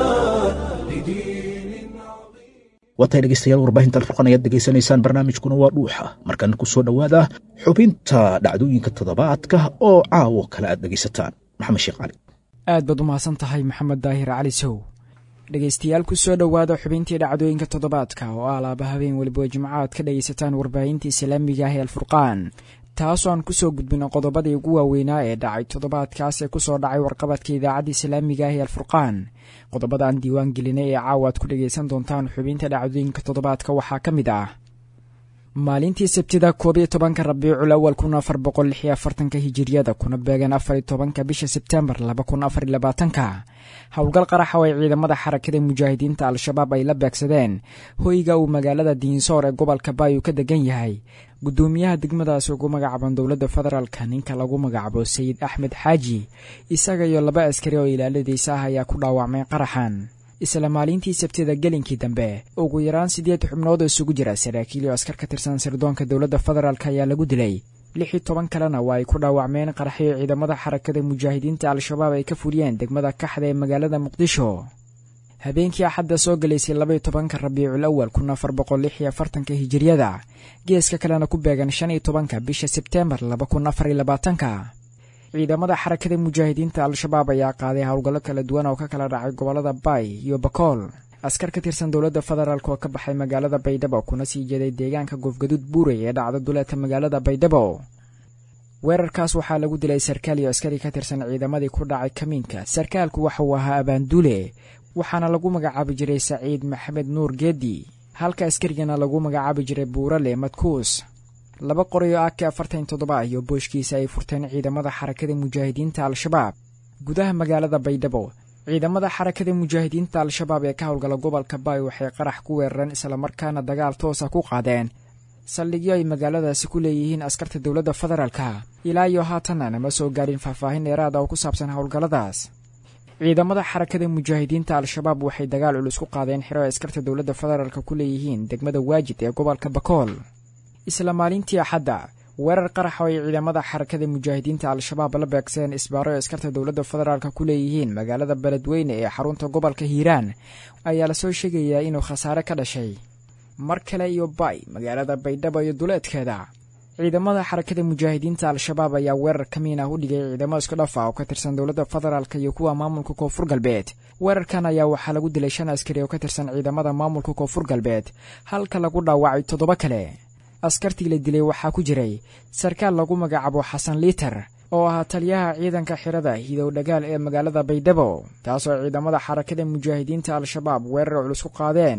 waatay dhegeystayaal warbaahinta alfurqan ayaad degeysanaysaan barnaamijkuna waa dhuuxa markana ku soo dhowaada xubinta dhacdooyinka toddobaadka oo caawo kale aad dhegaysataan maxamed sheekh cali aad baad u mahadsan tahay maxamed daahir cali sow dhegaystayaal ku soo dhowaada xubintii dhacdooyinka toddobaadka oo ah laaba habeen weliba jimco aad ka dhegaysataan warbaahinta islaamiga ah ee alfurqaan taasoo aan ku soo gudbino qodobadii ugu waaweynaa ee dhacay toddobaadkaas ee ku soo dhacay warqabadka idaacadda islaamiga ah ee alfurqaan qodobadaan diiwaan gelinay ee caawa aad ku dhegaysan doontaan xubinta dhacdooyinka toddobaadka waxaa ka mid ah maalintii sabtida koob iyo tobanka rabiicul awal kun afar boqol lix iyo afartanka hijiriyada kuna beegan afar iyo tobanka bisha sebtembar laba kun afar iyo labaatanka howlgal qaraxa oo ay ciidamada xarakada mujaahidiinta al-shabaab ay la beegsadeen hoyga uu magaalada diinsoor ee gobolka baayu ka degan yahay guddoomiyaha degmadaasi ugu magacaaban dowladda federaalka ninka lagu magacaabo sayid axmed xaaji isaga iyo laba askari oo ilaaladiisa ah ayaa ku dhaawacmay qaraxan isla maalintii sabtida gelinkii dambe ugu yaraan siddeed xubnood oo isugu jira saraakiil iyo askar ka tirsan sirdoonka dowladda federaalk ayaa lagu dilay lix iyo toban kalena waa ay ku dhaawacmeen qaraxyo ciidamada xarakada mujaahidiinta al-shabaab ay ka fuliyeen degmada kaxda ee magaalada muqdisho habeenkii axadda soo galaysay labaiyo tobanka rabiicul awal kun afar boqol lix iyo afartanka hijiriyada geeska kalena ku beegan shan iyo tobanka bisha sebteembar laba kun afar iyo labaatanka ciidamada xarakada mujaahidiinta al-shabaab ayaa qaaday howlgallo kala duwan oo ka kala dhacay gobollada baay iyo bakool askar ka tirsan dowladda federaalk oo ka baxay magaalada baydhabo kuna sii jeeday deegaanka goofgaduud buurey ee dhacda duleedka magaalada baydhabo weerarkaas waxaa lagu dilay sarkaal iyo askari ka tirsan ciidamadii ku dhacay kamiinka sarkaalku waxa uu ahaa abaanduule waxaana lagu magacaabi jiray saciid maxamed nuur geedi halka askarigana lagu magacaabi jiray buurale madkuus laba qoray oo ak afartan toddoba iyo booshkiisa ay furteen ciidamada xarakada mujaahidiinta al-shabaab gudaha magaalada baydhabo ciidamada xarakada mujaahidiinta al-shabaab ee ka howlgala gobolka baay waxay qarax ku weerareen islamarkaana dagaal toosa ku qaadeen saldhigyo ay magaaladaasi ku leeyihiin askarta dowladda federaalka ilaa iyo haatanna nama soo gaadhin faahfaahin dheeraada oo ku saabsan howlgalladaas ciidamada xarakada mujaahidiinta al-shabaab waxay dagaal culus ku qaadeen xiro ay askarta dowladda federaalka ku leeyihiin degmada waajid ee gobolka bakool isla maalintii axadda weerar qarax oo ay ciidamada xarakada mujaahidiinta al-shabaab la beegseen isbaaro ay askarta dowladda federaalka ku leeyihiin magaalada beledweyne ee xarunta gobolka hiiraan ayaa lasoo sheegayaa inuu khasaare ka dhashay mar kale iyo bay magaalada baydhabo iyo duleedkeeda ciidamada xarakada mujaahidiinta al-shabaab ayaa weerar kamiin ah u dhigay ciidamo isku dhafa oo ka tirsan dowladda federaalk iyo kuwa maamulka koonfur galbeed weerarkan ayaa waxaa lagu dilay shan askari oo ka tirsan ciidamada maamulka koonfur galbeed halka lagu dhaawacay toddoba kale askartii la dilay waxaa ku jiray sarkaal lagu magacaabo xasan liiter oo ahaa taliyaha ciidanka xirada hidow dhagaal ee magaalada baydhabo taasoo ciidamada xarakada mujaahidiinta al-shabaab weerar culus ku qaadeen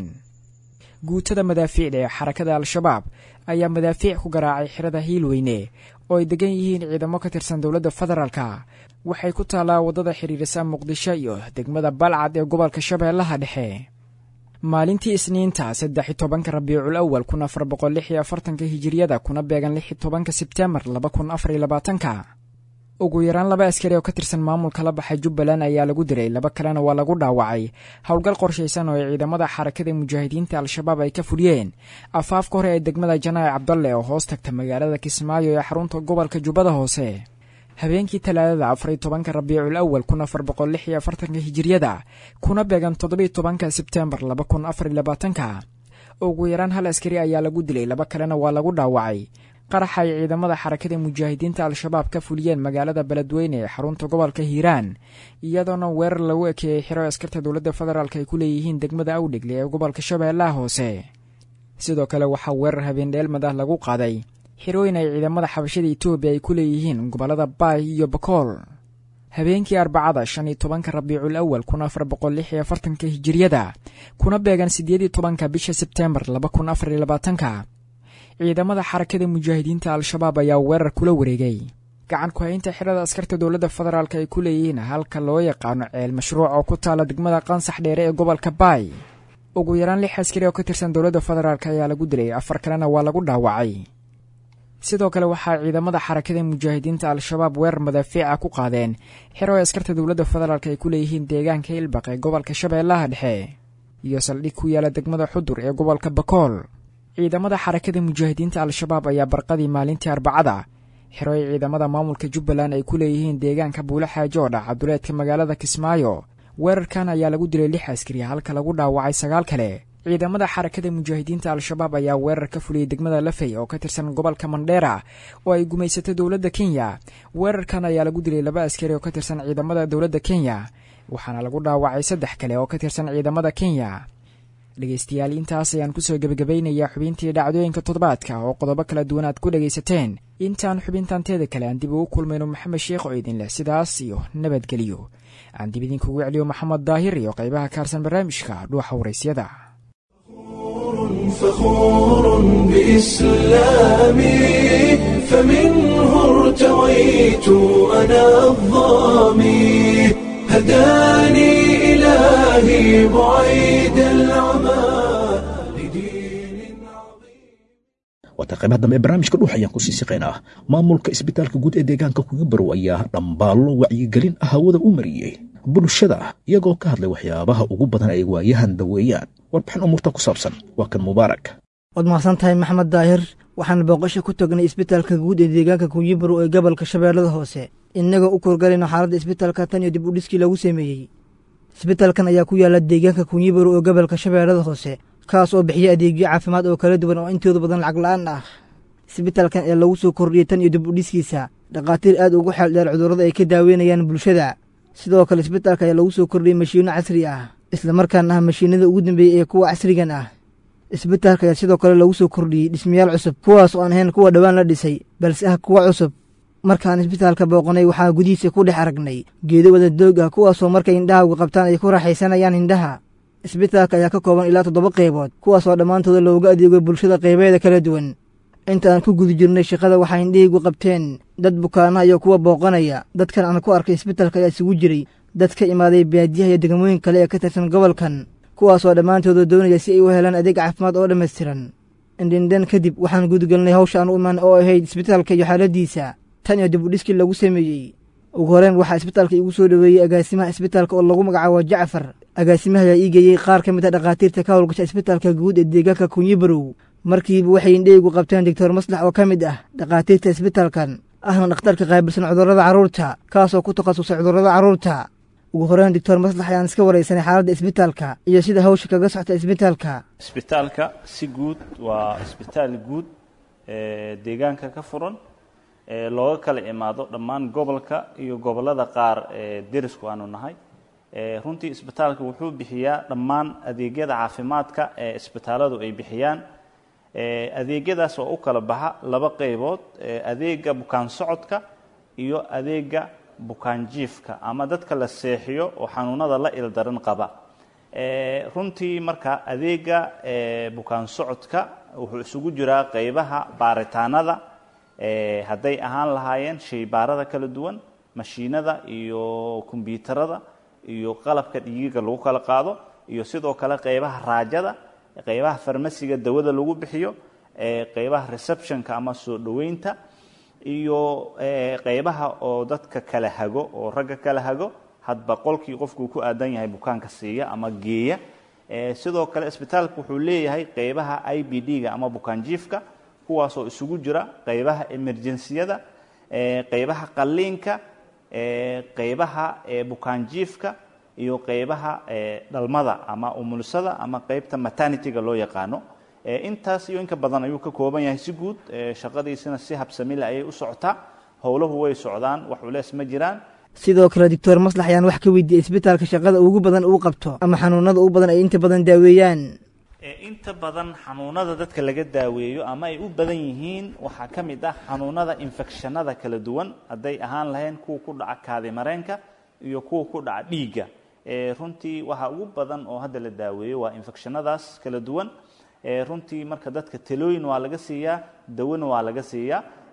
guutada madaafiicda ee xarakada al-shabaab ayaa madaafiic ku garaacay xirada hiilweyne oo ay degan yihiin ciidamo ka tirsan dowladda federaalka waxay ku taallaa waddada xidhiirisa muqdisho iyo degmada balcad ee gobolka shabeellaha dhexe maalintii isniinta saddex iyo tobanka rabiicul awal kun afar boqol lix iyo afartanka hijiriyada kuna beegan lix iyo tobanka sebteembar laba kun afar iyo labaatanka ugu yaraan laba askari oo ka tirsan maamulka la baxay jubbaland ayaa lagu diray laba kalena waa lagu dhaawacay howlgal qorshaysan oo ay ciidamada xarakada mujaahidiinta al-shabaab ay ka fuliyeen afaafka hore ee degmada janaac cabdalle oo hoos tagta magaalada kismaayo ee xarunta gobolka jubbada hoose habeenkii talaadada afariyo tobanka rabiicul awal kun afar boqol lix iyo afartanka hijiriyada kuna beegan toddobiyo tobanka sebteembar laba kun afar iyo labaatanka ugu yaraan hal askari ayaa lagu dilay laba kalena waa lagu dhaawacay qaraxa ay ciidamada xarakada mujaahidiinta al-shabaab ka fuliyeen magaalada beledweyne ee xarunta gobolka hiiraan iyadoona weerar lagu ekeeyey xiro askarta dowladda federaalk ay ku leeyihiin degmada awdhegle ee gobolka shabeellaha hoose sidoo kale waxaa weerar habeendheelmad ah lagu qaaday xirooyin ay ciidamada xabashada etoobiya ay ku leeyihiin gobollada baay iyo bakool habeenkii arbacada shan iyo tobanka rabiicul awal kun afar boqol lix iyo afartanka hijiriyada kuna beegan siddeed iyo tobanka bisha sebteembar laba kun afar iyo labaatanka ciidamada xarakada mujaahidiinta al-shabaab ayaa weerar kula wareegay gacan ku-haynta xirada askarta dowladda federaalk ay ku leeyihiin halka loo yaqaano ceel mashruuc oo ku taala degmada qansax dheere ee gobolka baay ugu yaraan lix askari oo ka tirsan dowladda federaalk ayaa lagu dilay afar kalena waa lagu dhaawacay sidoo kale waxaa ciidamada xarakada mujaahidiinta al-shabaab weerar madaafiica ku qaadeen xero ay askarta dowladda federaalk ay ku leeyihiin deegaanka ilbaq ee gobolka shabeellaha dhexe iyo saldhig ku yaala degmada xudur ee gobolka bakool ciidamada xarakada mujaahidiinta al-shabaab ayaa barqadii maalintii arbacada xero ay ciidamada maamulka jubbaland ay ku leeyihiin deegaanka buule xaajo oo dhac cabduleedka magaalada kismaayo weerarkan ayaa lagu dilay lix askari halka lagu dhaawacay sagaal kale ciidamada xarakada mujaahidiinta al-shabaab ayaa weerar ka fuliyey degmada lafey oo ka tirsan gobolka mandheera oo ay gumaysatay dowladda kenya weerarkan ayaa lagu dilay laba askari oo ka tirsan ciidamada dowladda kenya waxaana lagu dhaawacay saddex kale oo ka tirsan ciidamada kenya dhegaystayaal intaas ayaan kusoo gebagabaynayaa xubintii dhacdooyinka toddobaadka oo qodobo kala duwan aad ku dhegaysateen intaan xubintanteeda kale aan dib ugu kulmayno maxamed sheekh oo idin leh sidaas iyo nabadgelyo aan dib idinkugu celiyo maxamed daahir iyo qaybaha kaarsan barnaamijka dhuuxa waraysyada فخور بإسلامي فمنه ارتويت أنا الظامي هداني إلهي بعيد العمى waata qaybaha dambe ee barnaamijka dhuux ayaan kusii siqaynaa maamulka isbitaalka guud ee deegaanka kuga barow ayaa dhambaallo wacyigelin ah hawada u mariyey bulshada iyagoo ka hadlay waxyaabaha ugu badan ay waayahan daweeyaan warbixin umuurta ku saabsan waa kan mubaarak waad mahadsan tahay maxamed daahir waxaan booqasho ku tagnay isbitaalka guud ee deegaanka kunyibarow ee gobolka shabeellada hoose innagoo u korgalayno xaaladda isbitaalka tan iyo dib u dhiskii lagu sameeyey isbitaalkan ayaa ku yaalla deegaanka kunyibarow ee gobolka shabeellada hoose kaas oo bixiya adeegyo caafimaad oo kala duwan oo intooda badan lacag la'aan ah isbitaalkan ee lagu soo kordhiyey tan iyo dib u dhiskiisa dhakhaatiir aad ugu xeel dheer cudurrada ay ka daaweynayaan bulshada sidoo kale isbitaalka ayaa lagu soo kordhiyey mashiinno casri ah islamarkaana ah mashiinada ugu dambeeyey ee kuwa casrigan ah isbitaalka ayaa sidoo kale lagu soo kordhiyey dhismayaal cusub kuwaas oo aan ahayn kuwa dhowaan la dhisay balse ah kuwa cusub markaan isbitaalka booqanay waxaa gudihiisa ku dhex aragnay geedo wada doog ah kuwaasoo markay indhahaagu qabtaan ay ku raaxaysanayaan indhaha isbitaalka ayaa ka kooban ilaa toddoba qaybood kuwaasoo dhammaantooda looga adeego bulshada qaybeeda kala duwan inta aan ku guda jirnay shaqada waxaa indhahaygu qabteen dad bukaanaha iyo kuwa booqanaya dadkan aan ku arkay isbitaalka ayaa isugu jiray dad ka imaaday baadiyaha iyo degmooyin kale ee ka tirsan gobolkan kuwaasoo dhammaantooda doonaya si ay u helaan adeeg caafimaad oo dhammaystiran indhindhan kadib waxaan gudagelnay hawsha aan u imaan oo ahayd isbitaalka iyo xaaladiisa tan iyo dib u dhiskii lagu sameeyey ugu horeen waxaa isbitaalka iigu soo dhoweeyey agaasimaha isbitaalka oo lagu magacaabo jacfar agaasimaha ayaa ii geeyey qaar ka mid a dhakhaatiirta ka howlgasha isbitaalka guud ee deegaanka kunyibarow markiiba waxay indhahaygu qabteen doctor maslax oo ka mid ah dhakhaatiirta isbitaalkan ahna dhakhtarka qaabilsan cudurrada carruurta kaasoo ku takhasusay cudurrada carruurta ugu horeen doctor maslax ayaan iska waraysanay xaaladda isbitaalka iyo sida hawsha kaga socta isbitaalka isbitaalka si guud waa isbitaal guud ee deegaanka ka furan ee looga kala imaado dhammaan gobolka iyo gobollada qaar ee derisku aanu nahay runtii isbitaalka wuxuu bixiyaa dhammaan adeegyada caafimaadka ee isbitaaladu ay bixiyaan adeegyadaas oo u kala baxa laba qaybood adeega bukaan socodka iyo adeega bukaan jiifka ama dadka la seexiyo oo xanuunada la ildaran qaba runtii marka adeega bukaan socodka wuxuu isugu jiraa qaybaha baaritaanada hadday ahaan lahaayeen shaybaarada kala duwan mashiinada iyo kombyuutarada iyo qalabka dhiigiga lagu kala qaado iyo sidoo kale qaybaha raajada qaybaha farmasiga dawada lagu bixiyo qaybaha receptionka ama soo dhoweynta iyo qaybaha oo dadka kala hago oo ragga kala hago hadba qolkii qofkuu ku aadan yahay bukaanka siiya ama geeya sidoo kale isbitaalka wuxuu leeyahay qaybaha i b d-ga ama bukaan jiifka kuwaasoo isugu jira qaybaha emerjensiyada qaybaha qalliinka qaybaha bukaan jiifka iyo qaybaha dhalmada ama umulisada ama qaybta maternity-ga loo yaqaano intaas iyo inka badan ayuu ka kooban yahay si guud shaqadiisina si habsamile ayay u socotaa howlahu way socdaan wax culeys ma jiraan sidoo kale doctor maslax ayaan wax ka weydiiyey isbitaalka shaqada ugu badan uu qabto ama xanuunada ugu badan ay inta badan daaweeyaan inta badan xanuunada dadka laga daaweeyo ama ay u badan yihiin waxaa ka mid ah xanuunada infekshanada kala duwan hadday ahaan lahayn kuwa ku dhaca kaadimareenka iyo kuwa ku dhaca dhiigga runtii waxa ugu badan oo hadda la daaweeyo waa infekshanadaas kala duwan runtii marka dadka talooyin waa laga siiyaa dawona waa laga siiyaa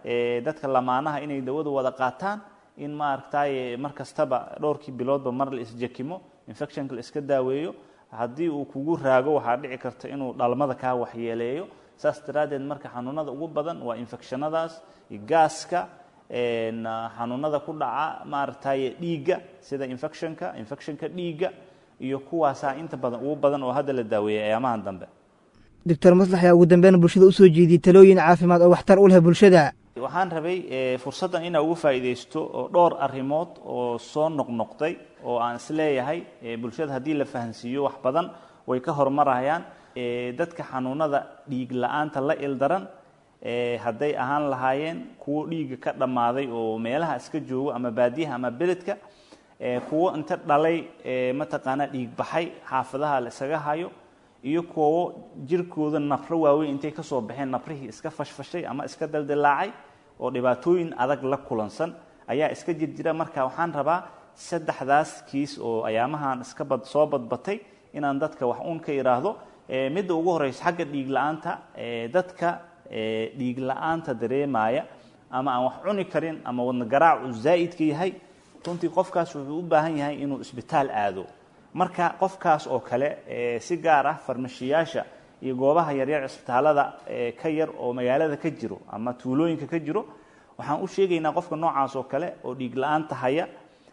dadka lamaanaha inay dawada wada qaataan in maaragtay mar kastaba dhowrkii biloodba mar la isjakimo infectionka la iska daaweeyo haddii uu kugu raago waxaa dhici karta inuu dhalmada kaa waxyeeleeyo saas daraaddeed marka xanuunada ugu badan waa infectionadaas gaaska xanuunada ku dhaca maaragtay dhiigga sida infectionka infectionka dhiigga iyo kuwaasaa inta badan ugu badan oo hadda la daaweeyay ayaamahan dambe doctor maslax ayaa ugu dambeyn bulshada usoo jeediyey talooyin caafimaad oo waxtar u leh bulshada waxaan rabay fursaddan inaa uga faa'iidaysto oo dhowr arrimood oo soo noqnoqday oo aan isleeyahay bulshada haddii la fahansiiyo wax badan way ka horumarayaan dadka xanuunada dhiig la-aanta la ildaran hadday ahaan lahaayeen kuwo dhiigga ka dhammaaday oo meelaha iska joogo ama baadiyaha ama beledka kuwo inta dhalay mataqaanaa dhiig baxay xaafadaha la isaga hayo iyo kuwo jirkooda nafro waaweyn intay ka soo baxeen nafrihii iska fashfashay ama iska daldilaacay oo dhibaatooyin adag la kulansan ayaa iska jirjira marka waxaan rabaa saddexdaas kiis oo ayaamahan iska bad soo badbatay inaan dadka wax uun ka idhaahdo midda ugu horeysa xagga dhiig la-aanta dadka dhiig la-aanta dareemaya ama aan wax cuni karin ama wadna garaacu zaa'idka yahay runtii qofkaas wuxuu u baahan yahay inuu isbitaal aado marka qofkaas oo kale si gaar ah farmashiyaasha iyo goobaha yaryar cisbitaalada ka yar oo magaalada ka jiro ama tuulooyinka ka jiro waxaan u sheegaynaa qofka noocaas oo kale oo dhiig la-aanta haya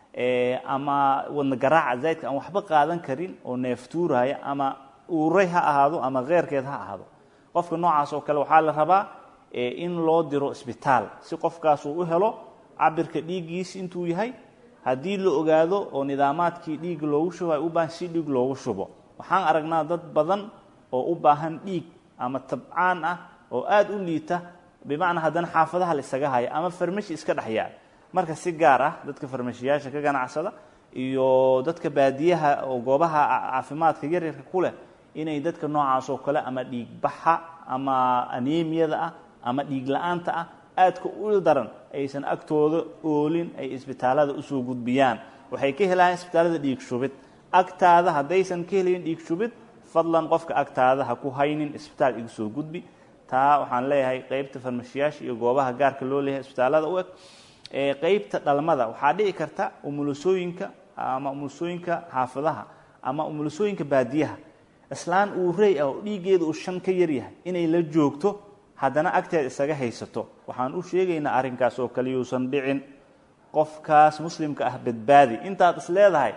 ama wadna garaaca zaydka aan waxba qaadan karin oo neeftuuraya ama uuray ha ahaado ama keyrkeed ha ahaado qofka noocaas oo kale waxaa la rabaa in loo diro isbitaal si qofkaas uu u helo cabirka dhiiggiis intuu yahay haddii la ogaado oo nidaamaadkii dhiig loogu shubo ay u baahan si dhiig loogu shubo waxaan aragnaa dad badan oo u baahan dhiig ama tabcaan ah oo aada u liita bimacnaa haddana xaafadaha la isaga haya ama farmashi iska dhexyaal marka si gaar ah dadka farmashiyaasha ka ganacsada iyo dadka baadiyaha oo goobaha caafimaadka yaryarka ku leh inay dadka noocaas oo kale ama dhiig baxa ama anemiyada ah ama dhiig la-aanta ah aadka u daran aysan agtooda oolin ay isbitaalada usoo gudbiyaan waxay ka helayaan isbitaalada dhiig shubid agtaada haddaysan ka helayn dhiig shubid fadlan qofka agtaada ha ku haynin isbitaal igu soo gudbi taa waxaan leeyahay qeybta farmashiyaasha iyo goobaha gaarka loo leeyahay isbitaalada u eg qeybta dhalmada waxaa dhici karta umulusooyinka ama umulusooyinka xaafadaha ama umulusooyinka baadiyaha islaan uu rey ah oo dhiiggeeda uu shan ka yaryahay inay la joogto haddana agteeda isaga haysato waxaan u sheegaynaa arrinkaas oo kale yuusan dhicin qofkaas muslimka ah badbaadi intaad is leedahay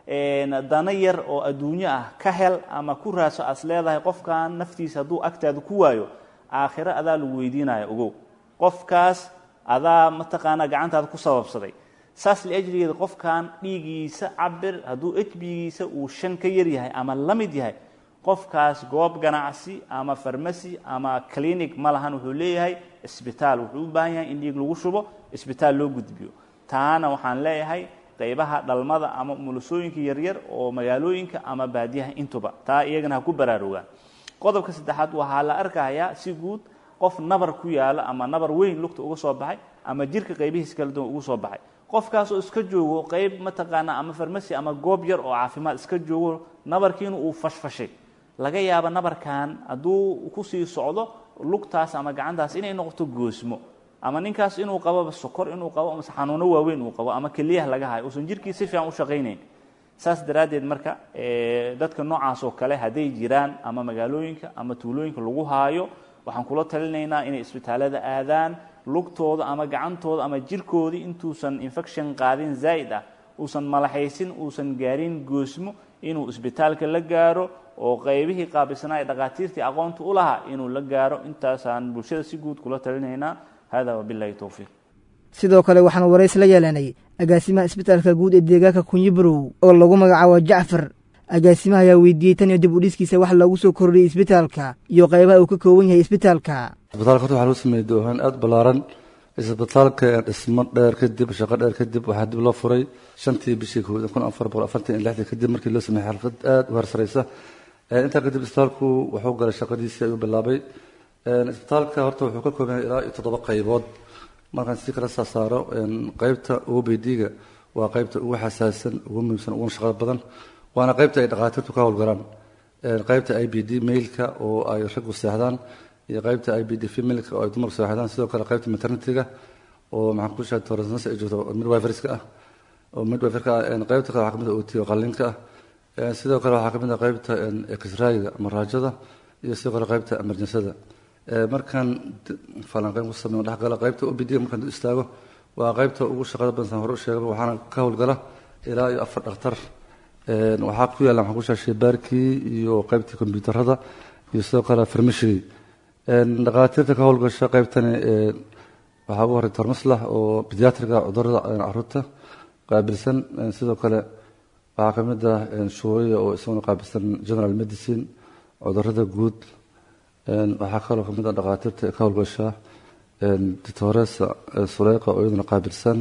dana yar oo adduunyo ah ka hel ama ku raaso as leedahay qofkan naftiisa hadduu agtaada ku waayo aakhiro adaa lagu weydiinaya ogow qofkaas adaa mataqaanaa gacantaada ku sababsaday saas liajligeeda qofkan dhiigiisa cabir hadduu ejbigiisa uu shan ka yar yahay ama la mid yahay qofkaas goob ganacsi ama farmasi ama clinic ma lahan wuxuu leeyahay isbitaal wuxuu u baahan yahay in dhiig lagu shubo isbitaal loo gudbiyo taana waxaan leeyahay qaybaha dhalmada ama umulusooyinka yaryar oo magaalooyinka ama baadiyaha intuba taa iyagana ha ku baraarugaan qodobka saddexaad waxaa la arkayaa si guud qof nabar ku yaalo ama nabar weyn lugta uga soo baxay ama jirka qaybihiis kala duwan ugu soo baxay qofkaasoo iska joogo qayb mataqaana ama farmasi ama goob yar oo caafimaad iska joogo nabarkiina uu fashfashay laga yaabo nabarkan hadduu kusii socdo lugtaas ama gacantaas inay noqoto goosmo ama ninkaas inuu qaboba sokor inuu qabo mase xanuuno waaweyn uu qabo ama keliyaha laga hayo uusan jirkii si fiican u shaqaynayn saas daraaddeed marka dadka noocaas oo kale hadday jiraan ama magaalooyinka ama tuulooyinka lagu haayo waxaan kula talinaynaa inay isbitaalada aadaan lugtooda ama gacantooda ama jirkoodii intuusan infection qaadin zaa'id ah uusan malaxaysin uusan gaarin goosmo inuu isbitaalka la gaaro oo qaybihii qaabilsanaa ee dhakhaatiirtii aqoonta u lahaa inuu la gaaro intaasaan bulshada si guud kula talinaynaa hada wabilahi towfiiq sidoo kale waxaan warays la yeelanay agaasimaha isbitaalka guud ee deegaanka kunyibarow oo lagu magacaabo jacfar agaasimaha ayaa weydiiyey tan iyo dib u dhiskiisa wax loogu soo kordhiyey isbitaalka iyo qaybaha uu ka kooban yahay isbitaalka isbitaalka horta waxaa loo sameeyey doohaan aad ballaaran isbitaalka dhismo dheer kadib shaqo dheer kadib waxaa dib loo furay shantii bishii koowaad kun afar boqol afartan iyo lixdii kadib markii loo sameeyey xalfad aad u harsaraysa intaa kadib isbitaalku wuxuu galay shaqadiisii ayuu bilaabay isbitaalka horta wuxuu ka kooban yahay ilaa iyo toddoba qaybood markaan si kala saasaaro qaybta obd-ga waa qaybta ugu xasaasan ugu muhiimsan uguna shaqada badan waana qaybta ay dhakhaatiirtu ka howlgalaan qaybta i b d mailka oo ay raggu seexdaan iyo qaybta i b d femilka oo ay dumarku seexdaan sidoo kale qaybta maternityga oo maxaan ku sheegay toorasnas ay joogto midwiferska ah oo midwiferka ah qaybta kale waxaa kamid ah ot oo qallinka ah sidoo kale waxaa kamid ah qaybta exrayga ama raajada iyo sidoo kale qaybta emerjensada markaan falanqeyn ku sameyn dhexgala qaybta obd markaan dul istaago waa qaybta ugu shaqada badansan hore u sheegaba waxaana ka howlgala ilaa iyo afar dhakhtar waxaa ku yaalla maxaan ku sheegay shaybaarkii iyo qaybtii kombiyuutarada iyo sidoo kale farmashigii dhakhaatiirta ka howlgasha qaybtani waxaa ugu horey tormaslax oo bediatriga cudurada caruurta qaabilsan sidoo kale waxaa ka mid ah shuuriya oo isaguna qaabilsan general medicine cudurada guud waxaa kaloo ka mid ah dhakhaatiirta ka howlgasha ditoresa suleyqa oo iyaduna qaabilsan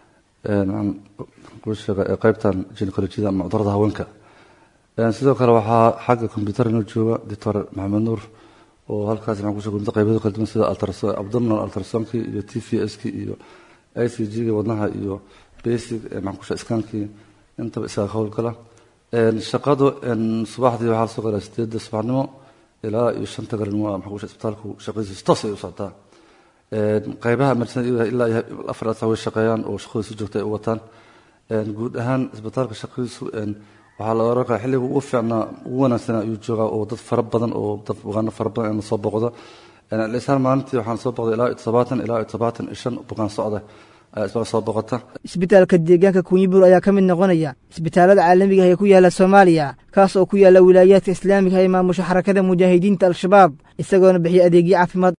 qaybtan gynecolojiyada ama cudurada haweenka sidoo kale waxaa xagga combyuutar inoo jooga doctor maxamed nuur oo halkaas maxaan kusoo gudbinta qaybada kala duwan sida abdominal ultrasonki iyo t v s ki iyo i c g ga wadnaha iyo basic maxaan kushaa iskaankii intaba isaga ka howlgala shaqadu subaxdii waxaa lasoo galaa sideedda subaxnimo ilaa iyo shanta galin waa maxaan kushaa isbitaalku shaqadiisa toos ay u socotaa qaybaha emergency ilaa iyo afar asa way shaqeeyaan oo shaqadooda si joogta ay u wataan guud ahaan isbitaalka shaqadiisu waxaa la oran karaa xilliga ugu fiicnaa ugu wanaagsan ayuu joogaa oo dad fara badan oo dad bukaano fara badan na soo boqda lisaan maalintii waxaan soo boqday ilaa iyo todobaatan ilaa iyo todobaatan iyo shan bukaan socda ayaa isbitaal soo boqota isbitaalka deegaanka kunyibur ayaa ka mid noqonaya isbitaalada caalamiga ah ee ku yaala soomaaliya kaas oo ku yaala wilaayaadka islaamiga ee maamusha xarakada mujaahidiinta al-shabaab isagoona bixiya adeegyo caafimaad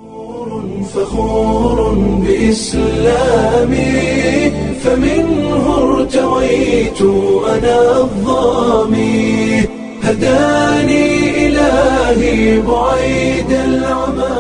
فخور بإسلامي فمنه ارتويت أنا الظامي هداني إلهي بعيد العمى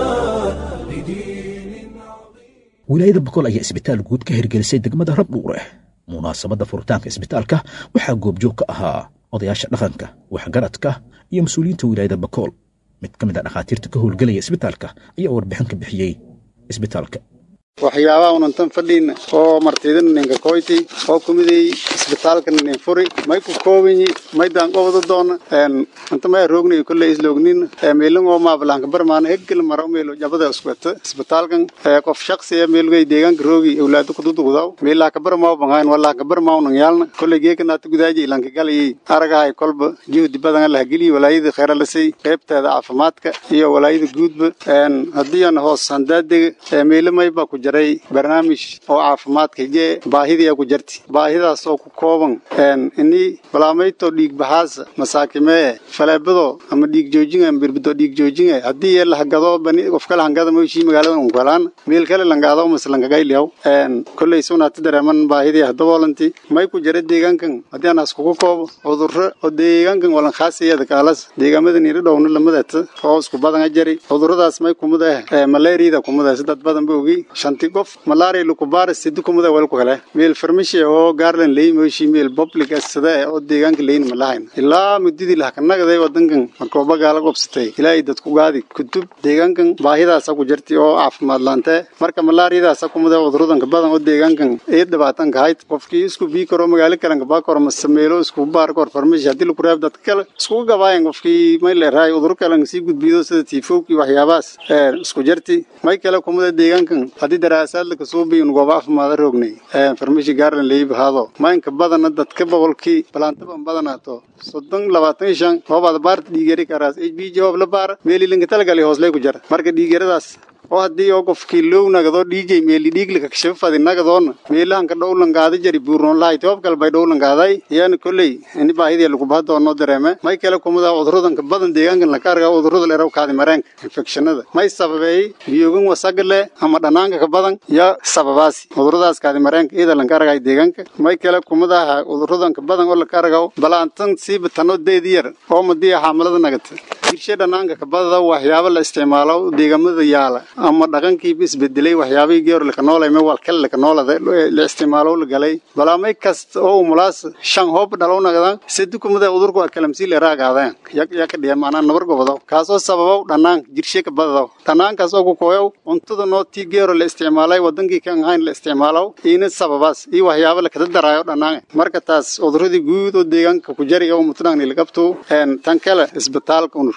wilaayada boqol ayaa isbitaal guud ka hirgelisay degmada rabdhuure munaasabadda furitaanka isbitaalka waxaa goobjoog ka ahaa odayaasha dhaqanka waxgaradka iyo mas-uuliyiinta wilaayada bakool mid ka mid a dhakhaatiirta ka howlgelaya isbitaalka ayaa warbixin ka bixiyey isbitaalka waxyaabaha unantan fadhiina oo martidin ninka koyti oo kumiday isbitaalka nin furi may ku koobanyi may daan qobada doona een anta may roogni kulle isloognin ee meelin oo ma balanka barmaan heggel maro meelo jabada isbata isbitaalkan ee qof shakhsi ee meelgay deegaanka roogi awlaadu ku dudugudaw meela ka barmaa bangaan wala ka barmaa unan yaalna kulle geeka naad gudaaji ilanka galay aragahay kolba juhdi badan la geli walaayada khayra la say qaybteeda caafimaadka iyo walaayada guudba een hadii aan hoos handaadega ee meelamay ba ku jaray barnaamij oo caafimaadka jee baahidii ku jirti baahidaas oo ku kooban een ini balaamayto dhiig baxaasa masaakimee faleebado ama dhiig joojin ama birbido dhiig joojin hadii la hagado bani qof kale hangada ma shii magaalada uu galaan meel kale langaado maslan gagayliyaw een kulay sunata dareeman baahidii hadaboolanti may ku jira deegaankan hadii aan isku koobo cudurro oo deegaankan walan khaasiyada kaalas deegaamada niir dhowna lamadata oo isku badan jari cudurradaas may kumada ee malaariyada kumada dad badan ba ogi shanti qof malaria lagu baaris sidii kumada wal ku kale meel farmashi oo gaarlan leey mooshi meel public asada oo deegaanka leeyin ma lahayn ilaa mudadii la kanagaday wadankan markoo bagaala gobsatay ilaahay dadku gaadi kutub deegaankan baahidaas ku jirtay oo caafimaad laante marka malaariyadaas kumada cudurradan ka badan oo deegaankan ee dhibaatan ka hayd qofkii isku bii karo magaalo kale ka baa karo masameelo isku baar kor farmashi hadii lagu reeb dad kale isku gabaayeen qofkii may leeyahay cudur kale si gudbiyo sida tiifowkii waxyaabaas ee isku jirtay may kale kumada deegaankan hadii daraasaad la kasoo biin gooba caafimaad roognay ee farmashi gaarlan leeyib haado maynka badana dadka boqolkii balaantaba badanaato soddon labaatan shan hoobaad baarta dhiigari karaas hb jawab la baara meelilinka talagali hoos lay ku jira marka dhiigaradaas oo haddii oo qofkii low nagadoo dhiigay meeli dhiiglika kashafadi nagadoona meelahan ka dhowlan gaada jari buurnoon lahay toob kale bay dhowlan gaaday yaana kolley ini baahidii lagu bahdoonoo dareeme may kale kumada cudurradan ka badan deegaankan laka argaa cudurrada leeraw kaadi mareenka infekshanada may sababeey biyogan wasaga leh ama dhanaanka ka badan ya sababaasi cudurradaas kaadi mareenka iyada lanka argay deegaanka may kale kumadaha cudurradan ka badan oo laka argaa balaantan siiba tanoo deed yar oo madiya xaamalada nagata girshe dhanaanka ka badada waxyaabo la isticmaalo deegaamada yaala ama dhaqankiiba isbedelay waxyaabihii geor laka noolay me wal kale laka noolada la isticmaalo la galay balaamay kasta oo umulaas shan hoob dhalow nagadan sadi kumada udurku waa kalamsii le raagaadeen yak yaka dhiya maanaa nabar gobodo kaasoo sababow dhanaan girshe ka badadaw dhanaankaas oo ku kooyow cuntada noo tii geero la isticmaalay wadankii kan ahayn la isticmaalow iina sababaas iyo waxyaabo lakada daraayo dhanaan marka taas cuduradii guud oo deegaanka ku jari oo mutnaan ilagabtu tan kale isbitaalka un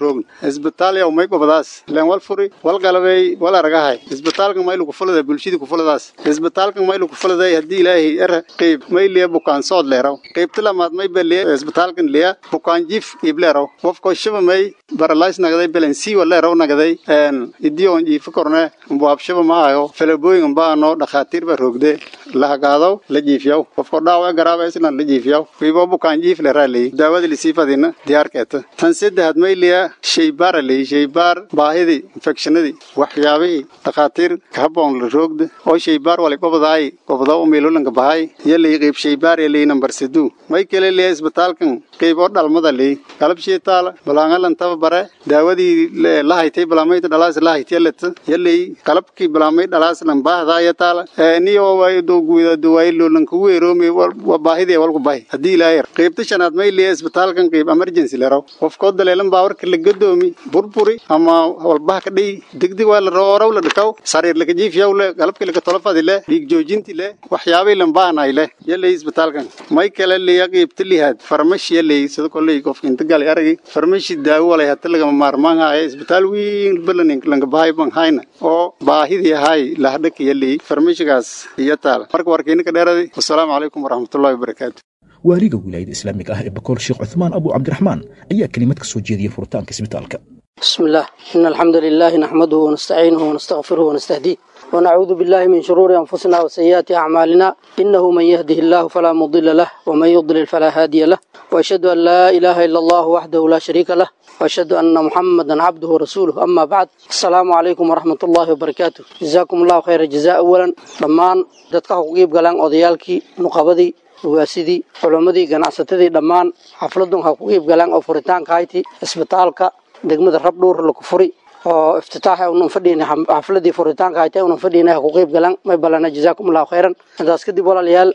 roogn isbitaal yaw may gobadaas leen wal furi wal galabey wal aragahay isbitaalkan maylu kufulada bulshadii kufuladaas isbitaalkan maylu kufuladay haddii ilaahay era qeyb may liya bukaan sood leeraw qeybta lamaad may beliya isbitaalkan liya bukaan jif iib leeraw qofko shaba may baralays nagaday belensiwa leeraw nagaday idiyoon jiifa korne mbuab shaba ma ayo felabooyin baano dhakhaatiir ba roogde lahagaadaw la jiifiyaw qofko dhaawac garaaba islan la jiifiyaw wiibo bukaan jiif leeraa leey daawada lisiifadina diyaarkeeta tan saddexaad may liya shaybaara leey shaybaar baahidii infekshinadii waxyaabihii dhakhaatiir kahaboon la roogda oo shaybaar wali gobadaay gobadaw umiilulanka bahay yalay qeyb shaybaar yalay nambar siduu may kale liya isbitaalkan qeyb oo dhalmada leey qalab shiitaala balaangalan taba bare daawadii la haytay balaamayta dhalaas la haytiyaleta yalay qalabkii balaamay dhalaas lan baahdaaya taala niyo way doguida duwaylo lan ku weeroomi wa baahidii walku bahi hadii ilaahay qeybta shanaad may liya isbitaalkan qeyb emergency leeraw qofkoo daleelan baawarka la gadoomi burburi ama walbaha ka dhiy degdeg waa la roorow la dhikaw sariir laka jiifyaw le qalabkii laka tolofadi le dhiig joojinti le waxyaabay lan baahnay le yalay isbitaalkan may kale liya qeybta lihaad farmashi yalay sida koley qofka inta galay aragi farmashi daawo walay hata lagama maarmaan haya isbitaal weyn balanin lanka bahay ban hayna oo baahidii ahay lahadhaka yalay farmashigaas iyo taala marka warkayna ka dheeraday wasalaamu calaykum waraxmatullahi wabarakaatu waaliga wilaayada islaamiga ah ee bakool sheekh cuthmaan abu cabdiraxmaan ayaa kelimad ka soo jeediyey furitaanka isbitaalka بسم الله إن الحمد لله نحمده ونستعينه ونستغفره ونستهديه ونعوذ بالله من شرور أنفسنا وسيئات أعمالنا إنه من يهده الله فلا مضل له ومن يضلل فلا هادي له وأشهد أن لا إله إلا الله وحده لا شريك له وأشهد أن محمدا عبده ورسوله أما بعد السلام عليكم ورحمة الله وبركاته جزاكم الله خير الجزاء أولا dhammaan dadka xuquuqiib galaan odayaalkii nuqabadii waasidii culammadii ganacsatadii dhammaan xafladun ha ku qiib galaan oo furitaanka hayti isbitaalka degmada rabdhuur laku furi oo iftitaaxa unan fadhiina xafladii furitaanka haytay unan fadhiina ha ku qiib galaan may balana jazaakum allahu khayran intaas kadib walaalayaal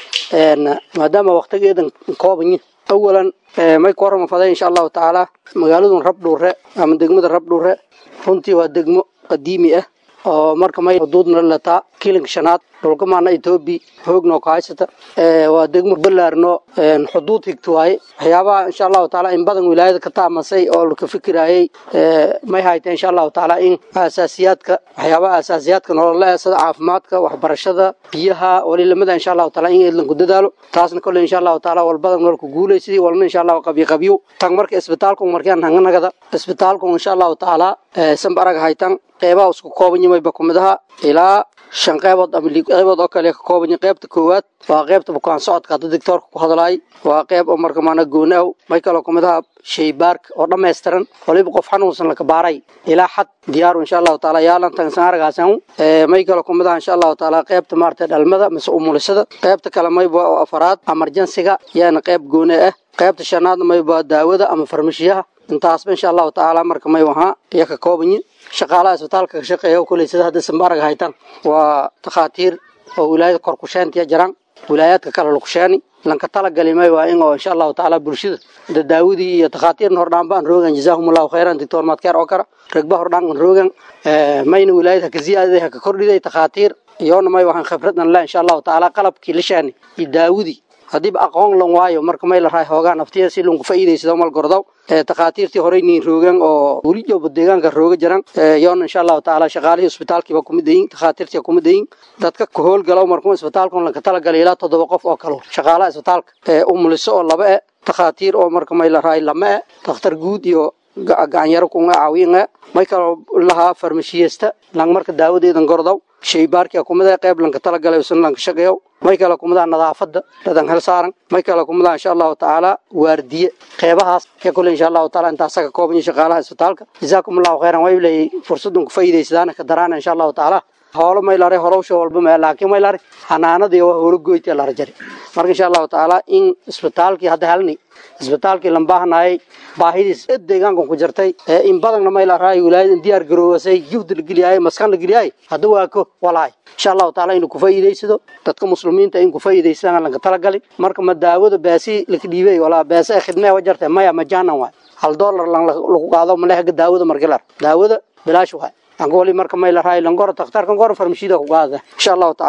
maadaama waqtigeedan koobanyi awalan may ku horama faday insha allahu tacaala magaaladun rabdhuure ama degmada rabdhuure runtii waa degmo qadiimi ah oo marka may xuduudna lataa kilinka shanaad dhulka maana etoobiya hoogno ka haysata waa degmo ballaarno xuduud higta waaye waxyaabaha insha allahu taala in badan wilaayada ka taamasay oo laka fikirayay may hayta insha allahu taala in asaasiyaadka waxyaabaha asaasiyaadka nolola sida caafimaadka waxbarashada biyaha walilamada insha allahu taala in eedlan ku dadaalo taasna kolle insha allahu taala wal badan nololku guulaysidii walna insha allahu qabyo qabyo tan marka isbitaalku markaan hanganagada isbitaalku insha allahu taala sanbaraga haytan qeybaha isku kooban yimayba kumidaha ilaa shan qeybood ama lix qeybood oo kale ka kooban yihiin qeybta koowaad waa qeybta bukaan socodka hadda doctoorka ku hadlaay waa qeyb oo marka maana gooni aw may kaloo kamid aha shaybaarka oo dhammaystiran waliba qof xanuunsan laka baaray ilaa xad diyaaru insha allahu taala yaalan tansan aragaasan may kaloo kamid aha insha allahu taala qeybta maarata dhalmada mise umulisada qeybta kale mayba oo afaraad emergensiga yaana qeyb gooni ah qeybta shanaadna mayba daawada ama farmashiyaha intaasba insha allahu tacaala marka may ahaa iyo ka kooban yihin shaqaalaha isbitaalka ka shaqeeya kuley sida hadda sambaarag haytan waa takhaatiir oo wilaayada kor kusheentiya jiraan wilaayaadka kale lakusheeni lanka talagali may waa in oo insha allahu tacaala bulshada da daawadii iyo takhaatiirna hordhaanbaan roogan jazaahum allahu khayran doctor madkeer oo kara ragba hordhaan roogan mayna wilaayada haka ziyaadaday haka kordhiday takhaatiir iyoona may waxaan khibradan le insha allahu tacaala qalabkii la sheeni iyo daawadii haddiiba aqoon lan waayo marka may la raay hoogaan naftiya si lunku faa'iidaysado mal gordow takhaatiirtii horey niin roogan oo weli jooba deegaanka rooga jiran yoona insha allahu tacaala shaqaalihii isbitaalkiiba kumid yihiin takhaatiirtii kumid yihiin dadka ku howlgalow markuu isbitaalkan lanka talagalay ilaa toddoba qof oo kale shaqaalaha isbitaalka umuliso oo laba e takhaatiir oo marka may la raay lama e dakhtar guud iyo gacanyaro kunga caawinga may kaloo lahaa farmashiyesta lang marka daawadeedan gordow shaybaarkia kumida qeyb lanka talagalay usan lanka shaqeeyo may kale kumidaa nadaafada dadan hel saaran may kale kumidaa insha allahu tacaala waardiye qeybahaas ee kule insha allahu taala intaasa ka kooban yihin shaqaalaha isbitaalka jazaakum allahu khayran way leeyay fursadan ku faa'iidaysadaana ka daraana insha allahu tacaala hoolo may lare horowsha walba ma laakiin may lare xanaanadii waa hoolo goyti lara jari marka insha allahu tacaala in isbitaalkii hadda helni isbitaalkii lan baahnayay baahidiis ed deegaankan ku jirtay in badanna may la raay wilaayada diyaar garoowasay juhdi la geliyay maskan la geliyay hadda waa ko walaay insha allahu taala inuu ku faa'iidaysado dadka muslimiinta in ku faa'iidaysadaan lanka talagalin marka ma daawada baasi laka dhiibay walaa baasi ay khidmee wa jartay maya majaanan waay hal dollar lan lagu qaado malehaga daawada markilar daawada bilaash waay angoli marka may la raay langoro takhtarkan goro farmashida ku qaada insha allahu taala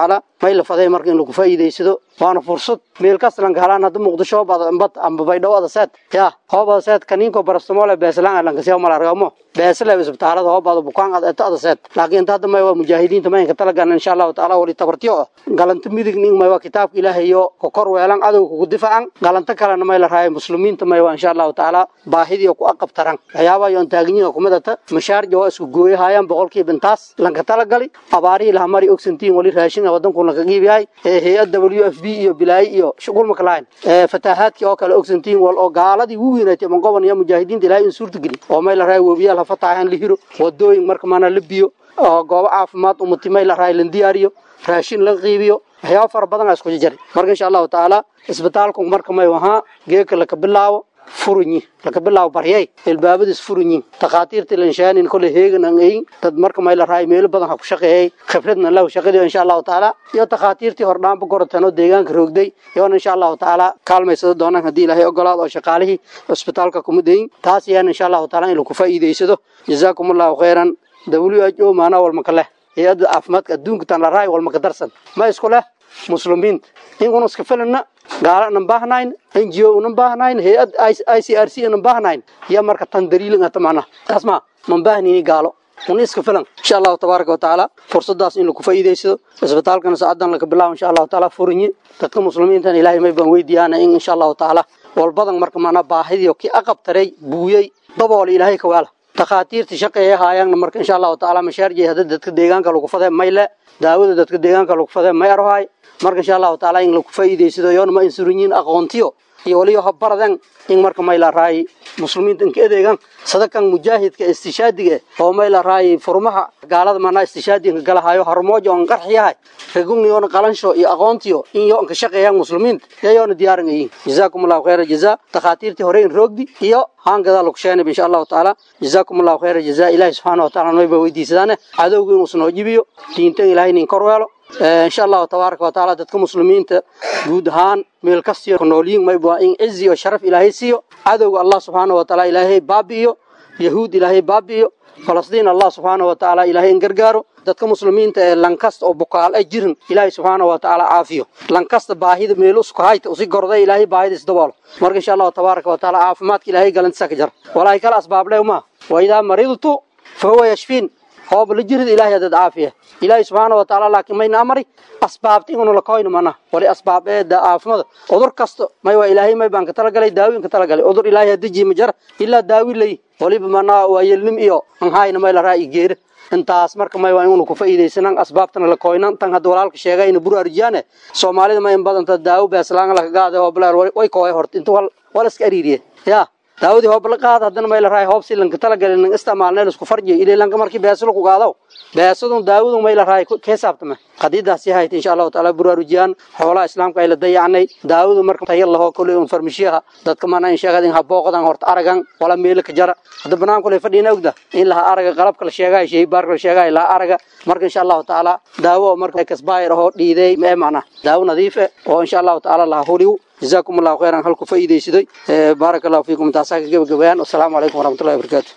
may la faday marka in lagu faa'iidaysado waana fursad meel kasta lanka helaan hadda muqdisho bad amba baydhabo adaseed ya hoob adaseed kaniinko barastamole beeslaan lankasiya mal argamo beesle isbitaalada hoobada bukaan eta adaseed laakiin inta hadda may waa mujaahidiinta maynka talagan insha allahu taala wali tabartiyo ah galanta midig ning may waa kitaabka ilaahay iyo kokor weelan adowga kugu difacan galanta kalena may la raaya muslimiinta may waa insha allahu taala baahidii ku aqabtaran waxyaabaha iyo antaaginyiga kumidata mashaarja waa isku gooyahayaan boqolkiiba intaas lanka talagali abaarihii laha mari ogsantiin wali raashin wadanku lanka qiibiyahay hay-adda w f b iyo bilaayi iyo shugulmaka lahayn fataahaadkii oo kale ogsantiin wal oo gaaladii u weynaatay mangoban iyo mujaahidiinta ilaahay in suurta geli oo may la raaya webiyaal hafatahan la hiro wadooyin marka mana la biyo oo goobo caafimaad umati may la raaya lan diyaariyo raashin la qiibiyo waxyaaba fara badan aa isku jajari marka insha allahu tacaala isbitaalku marka may ahaa geeka laka bilaabo furinyi laka bilaabo baryay ilbaabadiis furinyi takhaatiirta lanshaanin kole heegan aan eyin dad marka may la raay meelo badan ha ku shaqeeyay khibradna lahu shaqadii insha allahu tacaala iyo takhaatiirtii hordhaanba gorotan oo deegaanka roogday iyoona insha allahu tacaala kaalmaysada doonaan haddii ilaahay ogolaado oo shaqaalihii isbitaalka kuma dayin taas ayaan insha allahu taala in lagu faa'iidaysado jazaakum allahu khayran w h o maanaa walmaka leh hay-adda caafimaadka adduunka tan la raay walmaka darsan ma isku leh muslimiinta inkuna iska filana gaala inan baahnayn n g o inan baahnayn hay-ad i c r c inan baahnayn iyo marka tan daliilin ata macnaha taas ma man baahnini gaalo una iska filan insha allahu tabaaraka wa tacaala fursadaas in lagu faa'iidaysado isbitaalkana saacadan laga bilaabo insha allahu taala furinyi dadka muslimiintan ilaahay may baan weydiiyaana in insha allahu tacaala walbadan marka macnaa baahidiyo kii aqabtaray buuyey dabool ilaahay ka waala takhaatiirta shaqeeya haayaanna marka insha allahu tacaala mashaarjay hadda dadka deegaanka lagu fadee mayle daawada dadka deegaanka lagu fadee may arhaay marka insha allahu tacaala in lagu faa'iidaysado yoona ma insurinyiin aqoontiyo iyo waliyo habaradan in marka may la raay muslimiinta inka adeegan sadakan mujaahidka istishaadiga oo may la raay furmaha gaalada mana istishaadiga galahayo harmoojo on qarxiyahay raguniyoona qalansho iyo aqoontiyo in yo inka shaqeeyaan muslimiinta yayoona diyaaran yihiin jazaakum allahu khayra jazaa takhaatiirtii hore in roogdi iyo haangadaa lagu sheenay insha allahu tacaala jazaakum allahu khayra jazaa ilaahi subxaana wa taala mayba weydiisadaane cadowga inuu snoo jibiyo diintan ilaahay nin kor weelo insha allahu tabaaraka wa tacaala dadka muslimiinta guud ahaan meel kastiyo noolyiin mayba in cizi iyo sharaf ilaahay siiyo cadowga allah subxaana wa tacaala ilaahay baabi'iyo yahuud ilaahay baabi'iyo falastiin allah subxaana wa tacaala ilaahay in gargaaro dadka muslimiinta ee lankasta oo bukaal ay jirin ilaahay subxaana wa tacaala caafiyo lankasta baahida meel usku hayta usi gorday ilaahay baahida isdaboolo marka insha allahu tabaaraka wa tacaala caafimaadka ilaahay galantisa ka jara walaahi kala asbaable ma wa idaa maridtu fa huwa yashfiin hooba la jirid ilaahay hadad caafiya ilaahay subxaana wa tacaala laakiin mayna amari asbaabta inuna la koyno mana wali asbaab ee caafimada cudur kasta may waa ilaahay may baan ka talagalay daawi ka talagalay cudur ilaahay hadiji ma jara ilaa daawi lay waliba mana waa yelnim iyo anhayna may la raa'i geere intaas marka may waa inuu ku faa'iideysanan asbaabtana la koynan tan hadda walaalka sheegay in buru arjiyaane soomaalida may in badanta daawo beeslaan la gaade oo bilaar way kooy horta inta wal wal iska ariiriye ya daawadii hoob la qaad haddana may la raay hoob si lanka talagalin lan isticmaalnay isku farjiyo ilaa lanka markii beeslo ku qaado beesadun daawadu may la raay ka saabtama qadiidaas yahay insha Allah taala buraarujiyaan xoolaha islaamka ay la dayacnay daawadu marka tayo laho kulli un farmishiyaha dadka mana in sheegadin ha booqdan horta aragan wala meel ka jara hadda banaan kulli fadhiina ogda in la araga qalabka la sheegay shay baar la sheegay la araga marka insha Allah taala daawo marka kasbaayir oo dhiiday ma macna daawo nadiif ah oo insha Allah taala la huriyo جزاكم الله خيرا هل كفايدي سيدي بارك الله فيكم تاساك جب جبان والسلام عليكم ورحمة الله وبركاته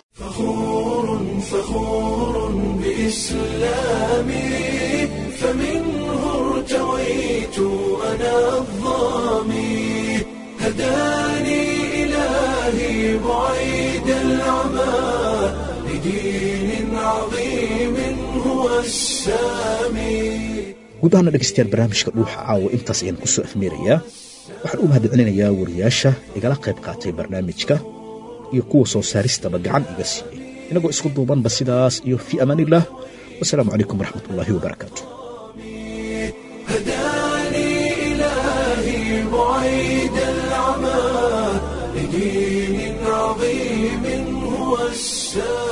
فخور بإسلامي فمنه ارتويت أنا الظامي هداني إلهي بعيد العمى لدين عظيم هو السامي guud ahaana dhegaystayaal barnaamijka dhuuxa caawa intaas ayaan ku soo afmeerayaa waxaan u mahadcelinayaa wariyaasha igala qayb qaatay barnaamijka iyo kuwa soo saaristaba gacan iga siiyey inagoo isku duubanba sidaas iyo fii amaaniillah wasalaamu calaykum waraxmat ullaahi wabarakaatu هداني إلهي بعيد العمى لدين عظيم هو السامي